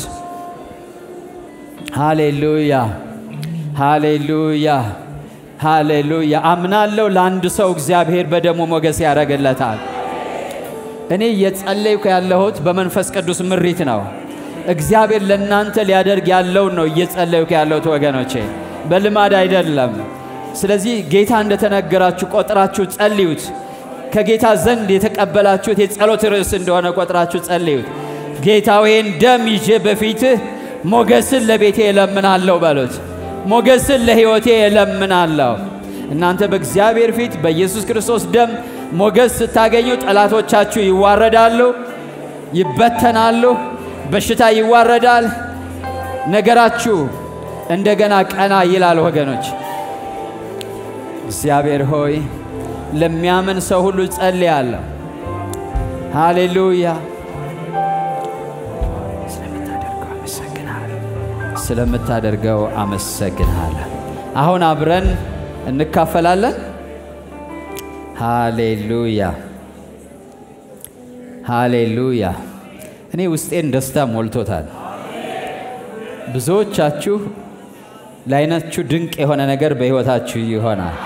ሃሌሉያ፣ ሃሌሉያ፣ ሃሌሉያ። አምናለሁ ለአንድ ሰው እግዚአብሔር በደሙ ሞገስ ያደርግለታል። እኔ እየጸለይኩ ያለሁት በመንፈስ ቅዱስ ምሪት ነው። እግዚአብሔር ለእናንተ ሊያደርግ ያለውን ነው እየጸለይኩ ያለሁት ወገኖቼ፣ በልማድ አይደለም። ስለዚህ ጌታ እንደተነገራችሁ ቆጥራችሁ ጸልዩት። ከጌታ ዘንድ የተቀበላችሁት የጸሎት ርዕስ እንደሆነ ቆጥራችሁ ጸልዩት። ጌታ ይህን ደም ይዤ በፊትህ ሞገስን ለቤቴ እለምናለሁ በሉት። ሞገስን ለሕይወቴ እለምናለሁ። እናንተ በእግዚአብሔር ፊት በኢየሱስ ክርስቶስ ደም ሞገስ ስታገኙ ጠላቶቻችሁ ይዋረዳሉ፣ ይበተናሉ፣ በሽታ ይዋረዳል፣ ነገራችሁ እንደገና ቀና ይላል። ወገኖች እግዚአብሔር ሆይ ለሚያምን ሰው ሁሉ ጸልያለሁ። ሃሌሉያ። ስለምታደርገው አመሰግንሃለሁ። አሁን አብረን እንካፈላለን። ሃሌሉያ ሃሌሉያ። እኔ ውስጤን ደስታ ሞልቶታል። ብዙዎቻችሁ ለዓይናችሁ ድንቅ የሆነ ነገር በሕይወታችሁ ይሆናል።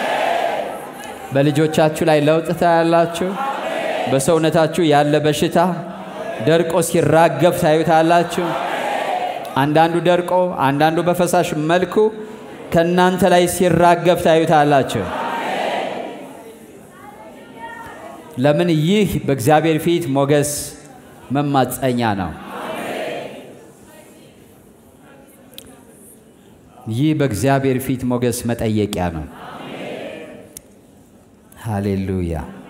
በልጆቻችሁ ላይ ለውጥ ታያላችሁ። በሰውነታችሁ ያለ በሽታ ደርቆ ሲራገፍ ታዩታላችሁ። አንዳንዱ ደርቆ፣ አንዳንዱ በፈሳሽ መልኩ ከእናንተ ላይ ሲራገፍ ታዩታላችሁ። ለምን? ይህ በእግዚአብሔር ፊት ሞገስ መማፀኛ ነው። ይህ በእግዚአብሔር ፊት ሞገስ መጠየቂያ ነው። ሃሌሉያ።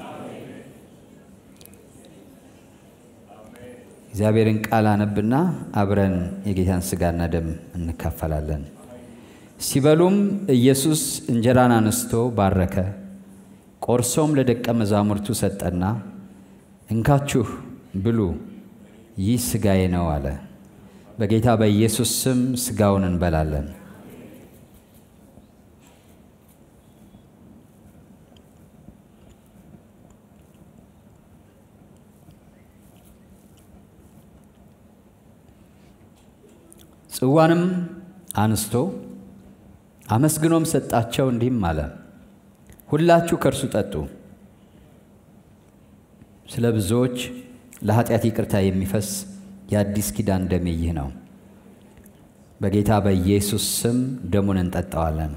እግዚአብሔርን ቃል አነብና አብረን የጌታን ሥጋና ደም እንካፈላለን። ሲበሉም ኢየሱስ እንጀራን አነስቶ ባረከ፣ ቆርሶም ለደቀ መዛሙርቱ ሰጠና እንካችሁ ብሉ፣ ይህ ሥጋዬ ነው አለ። በጌታ በኢየሱስ ስም ሥጋውን እንበላለን። ጽዋንም አንስቶ አመስግኖም ሰጣቸው፣ እንዲህም አለ፣ ሁላችሁ ከእርሱ ጠጡ። ስለ ብዙዎች ለኃጢአት ይቅርታ የሚፈስ የአዲስ ኪዳን ደሜ ይህ ነው። በጌታ በኢየሱስ ስም ደሙን እንጠጣዋለን።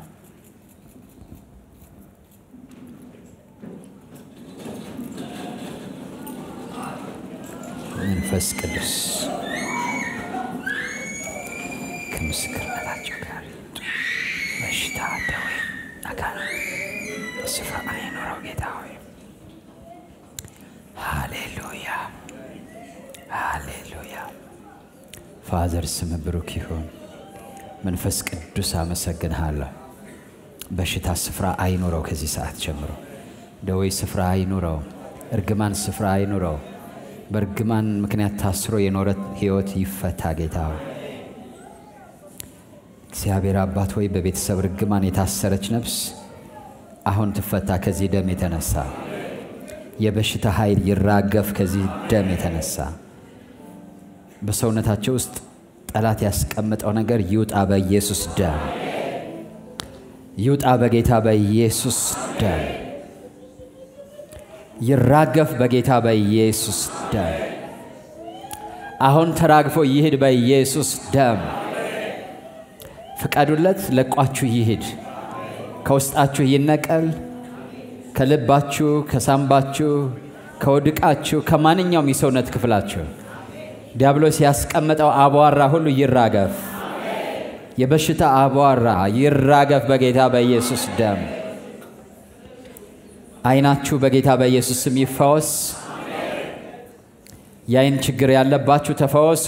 መንፈስ ቅዱስ ከምስክርነታቸው ጋር በሽታ፣ ደዌ፣ አጋንንት ስፍራ አይኖረው። ጌታ ሆይ ሃሌሉያ፣ ሃሌሉያ። ፋዘር ስም ብሩክ ይሁን። መንፈስ ቅዱስ አመሰግንሃለሁ። በሽታ ስፍራ አይኑረው። ከዚህ ሰዓት ጀምሮ ደዌ ስፍራ አይኑረው። እርግማን ስፍራ አይኑረው። በእርግማን ምክንያት ታስሮ የኖረ ሕይወት ይፈታ። ጌታ እግዚአብሔር አባት ሆይ በቤተሰብ እርግማን የታሰረች ነፍስ አሁን ትፈታ። ከዚህ ደም የተነሳ የበሽታ ኃይል ይራገፍ። ከዚህ ደም የተነሳ በሰውነታቸው ውስጥ ጠላት ያስቀመጠው ነገር ይውጣ። በኢየሱስ ደም ይውጣ። በጌታ በኢየሱስ ደም ይራገፍ። በጌታ በኢየሱስ ደም አሁን ተራግፎ ይሂድ። በኢየሱስ ደም ፍቀዱለት። ለቋችሁ ይሂድ። ከውስጣችሁ ይነቀል። ከልባችሁ፣ ከሳምባችሁ፣ ከውድቃችሁ፣ ከማንኛውም የሰውነት ክፍላችሁ ዲያብሎስ ያስቀመጠው አቧራ ሁሉ ይራገፍ። የበሽታ አቧራ ይራገፍ በጌታ በኢየሱስ ደም። ዓይናችሁ በጌታ በኢየሱስ ስም ይፈወስ። የዓይን ችግር ያለባችሁ ተፈወሱ።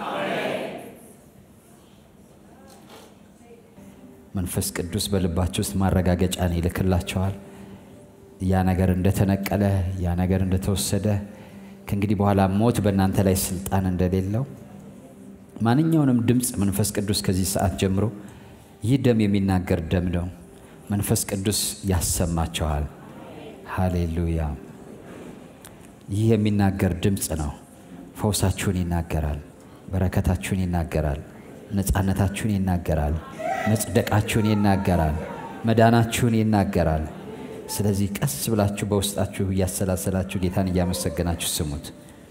መንፈስ ቅዱስ በልባችሁ ውስጥ ማረጋገጫን ይልክላቸዋል። ያ ነገር እንደተነቀለ፣ ያ ነገር እንደተወሰደ ከእንግዲህ በኋላ ሞት በእናንተ ላይ ስልጣን እንደሌለው ማንኛውንም ድምፅ መንፈስ ቅዱስ ከዚህ ሰዓት ጀምሮ ይህ ደም የሚናገር ደም ነው። መንፈስ ቅዱስ ያሰማቸዋል። ሃሌሉያ! ይህ የሚናገር ድምፅ ነው። ፈውሳችሁን ይናገራል። በረከታችሁን ይናገራል። ነፃነታችሁን ይናገራል። መጽደቃችሁን ይናገራል። መዳናችሁን ይናገራል። ስለዚህ ቀስ ብላችሁ በውስጣችሁ እያሰላሰላችሁ ጌታን እያመሰገናችሁ ስሙት።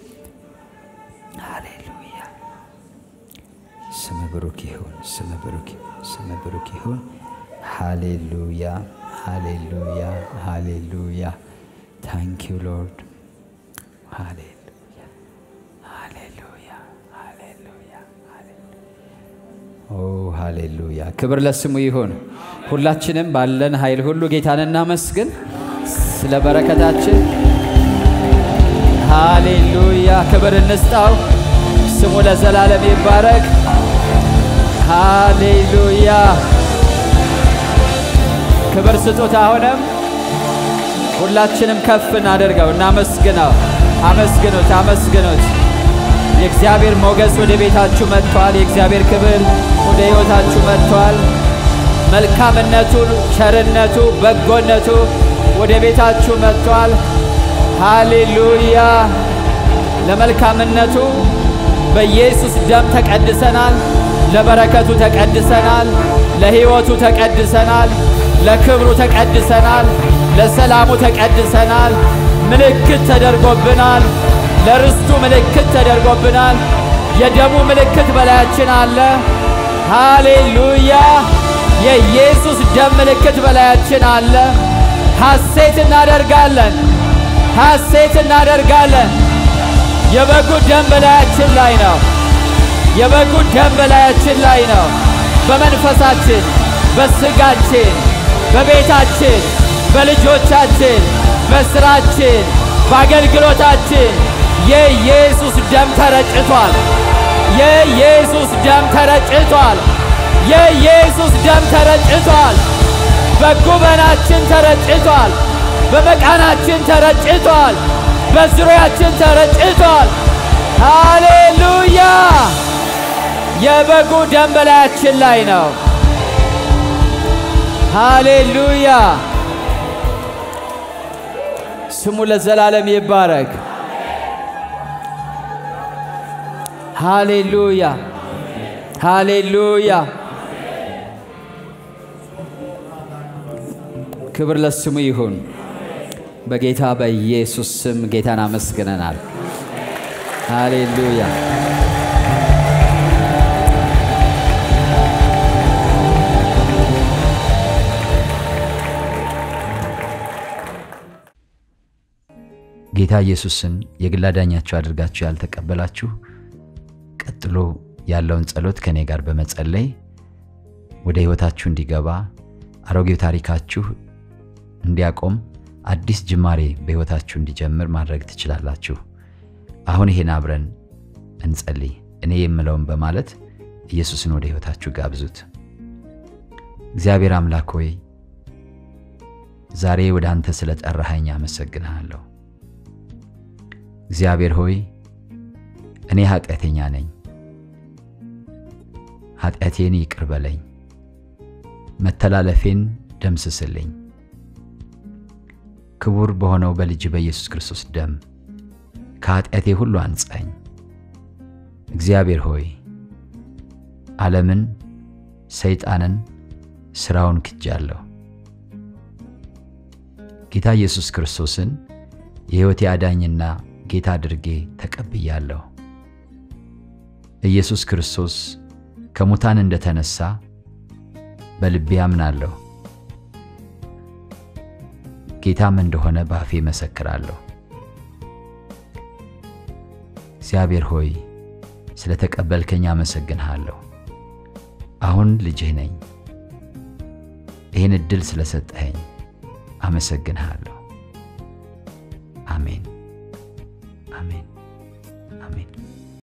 ሃሌሉያ! ስም ብሩክ ይሁን፣ ስም ብሩክ ይሁን፣ ስም ብሩክ ይሁን። ሃሌሉያ! ሃሌሉያ! ሃሌሉያ! ታንክ ዩ ሎርድ። ሃሌሉያ! ሃሌሉያ! ሃሌሉያ! ኦ ሃሌሉያ! ክብር ለስሙ ይሁን። ሁላችንም ባለን ኃይል ሁሉ ጌታን እናመስግን ስለ በረከታችን። ሃሌሉያ! ክብር እንስጣው። ስሙ ለዘላለም ይባረክ። ሃሌሉያ! ክብር ስጡት። አሁንም ሁላችንም ከፍ እናደርገው፣ እናመስግነው። አመስግኑት፣ አመስግኑት። የእግዚአብሔር ሞገስ ወደ ቤታችሁ መጥቷል። የእግዚአብሔር ክብር ወደ ሕይወታችሁ መጥቷል። መልካምነቱ፣ ቸርነቱ፣ በጎነቱ ወደ ቤታችሁ መጥቷል። ሃሌሉያ! ለመልካምነቱ በኢየሱስ ደም ተቀድሰናል። ለበረከቱ ተቀድሰናል። ለሕይወቱ ተቀድሰናል። ለክብሩ ተቀድሰናል። ለሰላሙ ተቀድሰናል። ምልክት ተደርጎብናል። ለርስቱ ምልክት ተደርጎብናል። የደሙ ምልክት በላያችን አለ። ሃሌሉያ! የኢየሱስ ደም ምልክት በላያችን አለ። ሐሴት እናደርጋለን፣ ሐሴት እናደርጋለን። የበጉ ደም በላያችን ላይ ነው። የበጉ ደም በላያችን ላይ ነው። በመንፈሳችን፣ በስጋችን፣ በቤታችን፣ በልጆቻችን፣ በስራችን፣ በአገልግሎታችን የኢየሱስ ደም ተረጭቷል። የኢየሱስ ደም ተረጭቷል። የኢየሱስ ደም ተረጭቷል። በጉበናችን ተረጭቷል። በመቃናችን ተረጭቷል። በዙሪያችን ተረጭቷል። ሃሌሉያ! የበጉ ደም በላያችን ላይ ነው። ሃሌሉያ! ስሙ ለዘላለም ይባረክ። ሃሌሉያ! ሃሌሉያ። ክብር ለስሙ ይሁን። በጌታ በኢየሱስ ስም ጌታን አመስግነናል። ሃሌሉያ። ጌታ ኢየሱስን የግል አዳኛችሁ አድርጋችሁ ያልተቀበላችሁ ቀጥሎ ያለውን ጸሎት ከእኔ ጋር በመጸለይ ወደ ሕይወታችሁ እንዲገባ አሮጌው ታሪካችሁ እንዲያቆም አዲስ ጅማሬ በሕይወታችሁ እንዲጀምር ማድረግ ትችላላችሁ። አሁን ይሄን አብረን እንጸልይ። እኔ የምለውን በማለት ኢየሱስን ወደ ሕይወታችሁ ጋብዙት። እግዚአብሔር አምላክ ሆይ ዛሬ ወደ አንተ ስለ ጠራኸኝ አመሰግንሃለሁ። እግዚአብሔር ሆይ እኔ ኃጢአተኛ ነኝ፣ ኃጢአቴን ይቅር በለኝ፣ መተላለፌን ደምስስልኝ። ክቡር በሆነው በልጅ በኢየሱስ ክርስቶስ ደም ከኃጢአቴ ሁሉ አንጻኝ። እግዚአብሔር ሆይ ዓለምን፣ ሰይጣንን፣ ሥራውን ክጃለሁ። ጌታ ኢየሱስ ክርስቶስን የሕይወቴ አዳኝና ጌታ አድርጌ ተቀብያለሁ። ኢየሱስ ክርስቶስ ከሙታን እንደተነሳ በልቤ አምናለሁ። ጌታም እንደሆነ በአፌ መሰክራለሁ። እግዚአብሔር ሆይ ስለ ተቀበልከኝ አመሰግንሃለሁ። አሁን ልጅህ ነኝ። ይህን ዕድል ስለሰጠኸኝ አመሰግንሃለሁ። አሜን።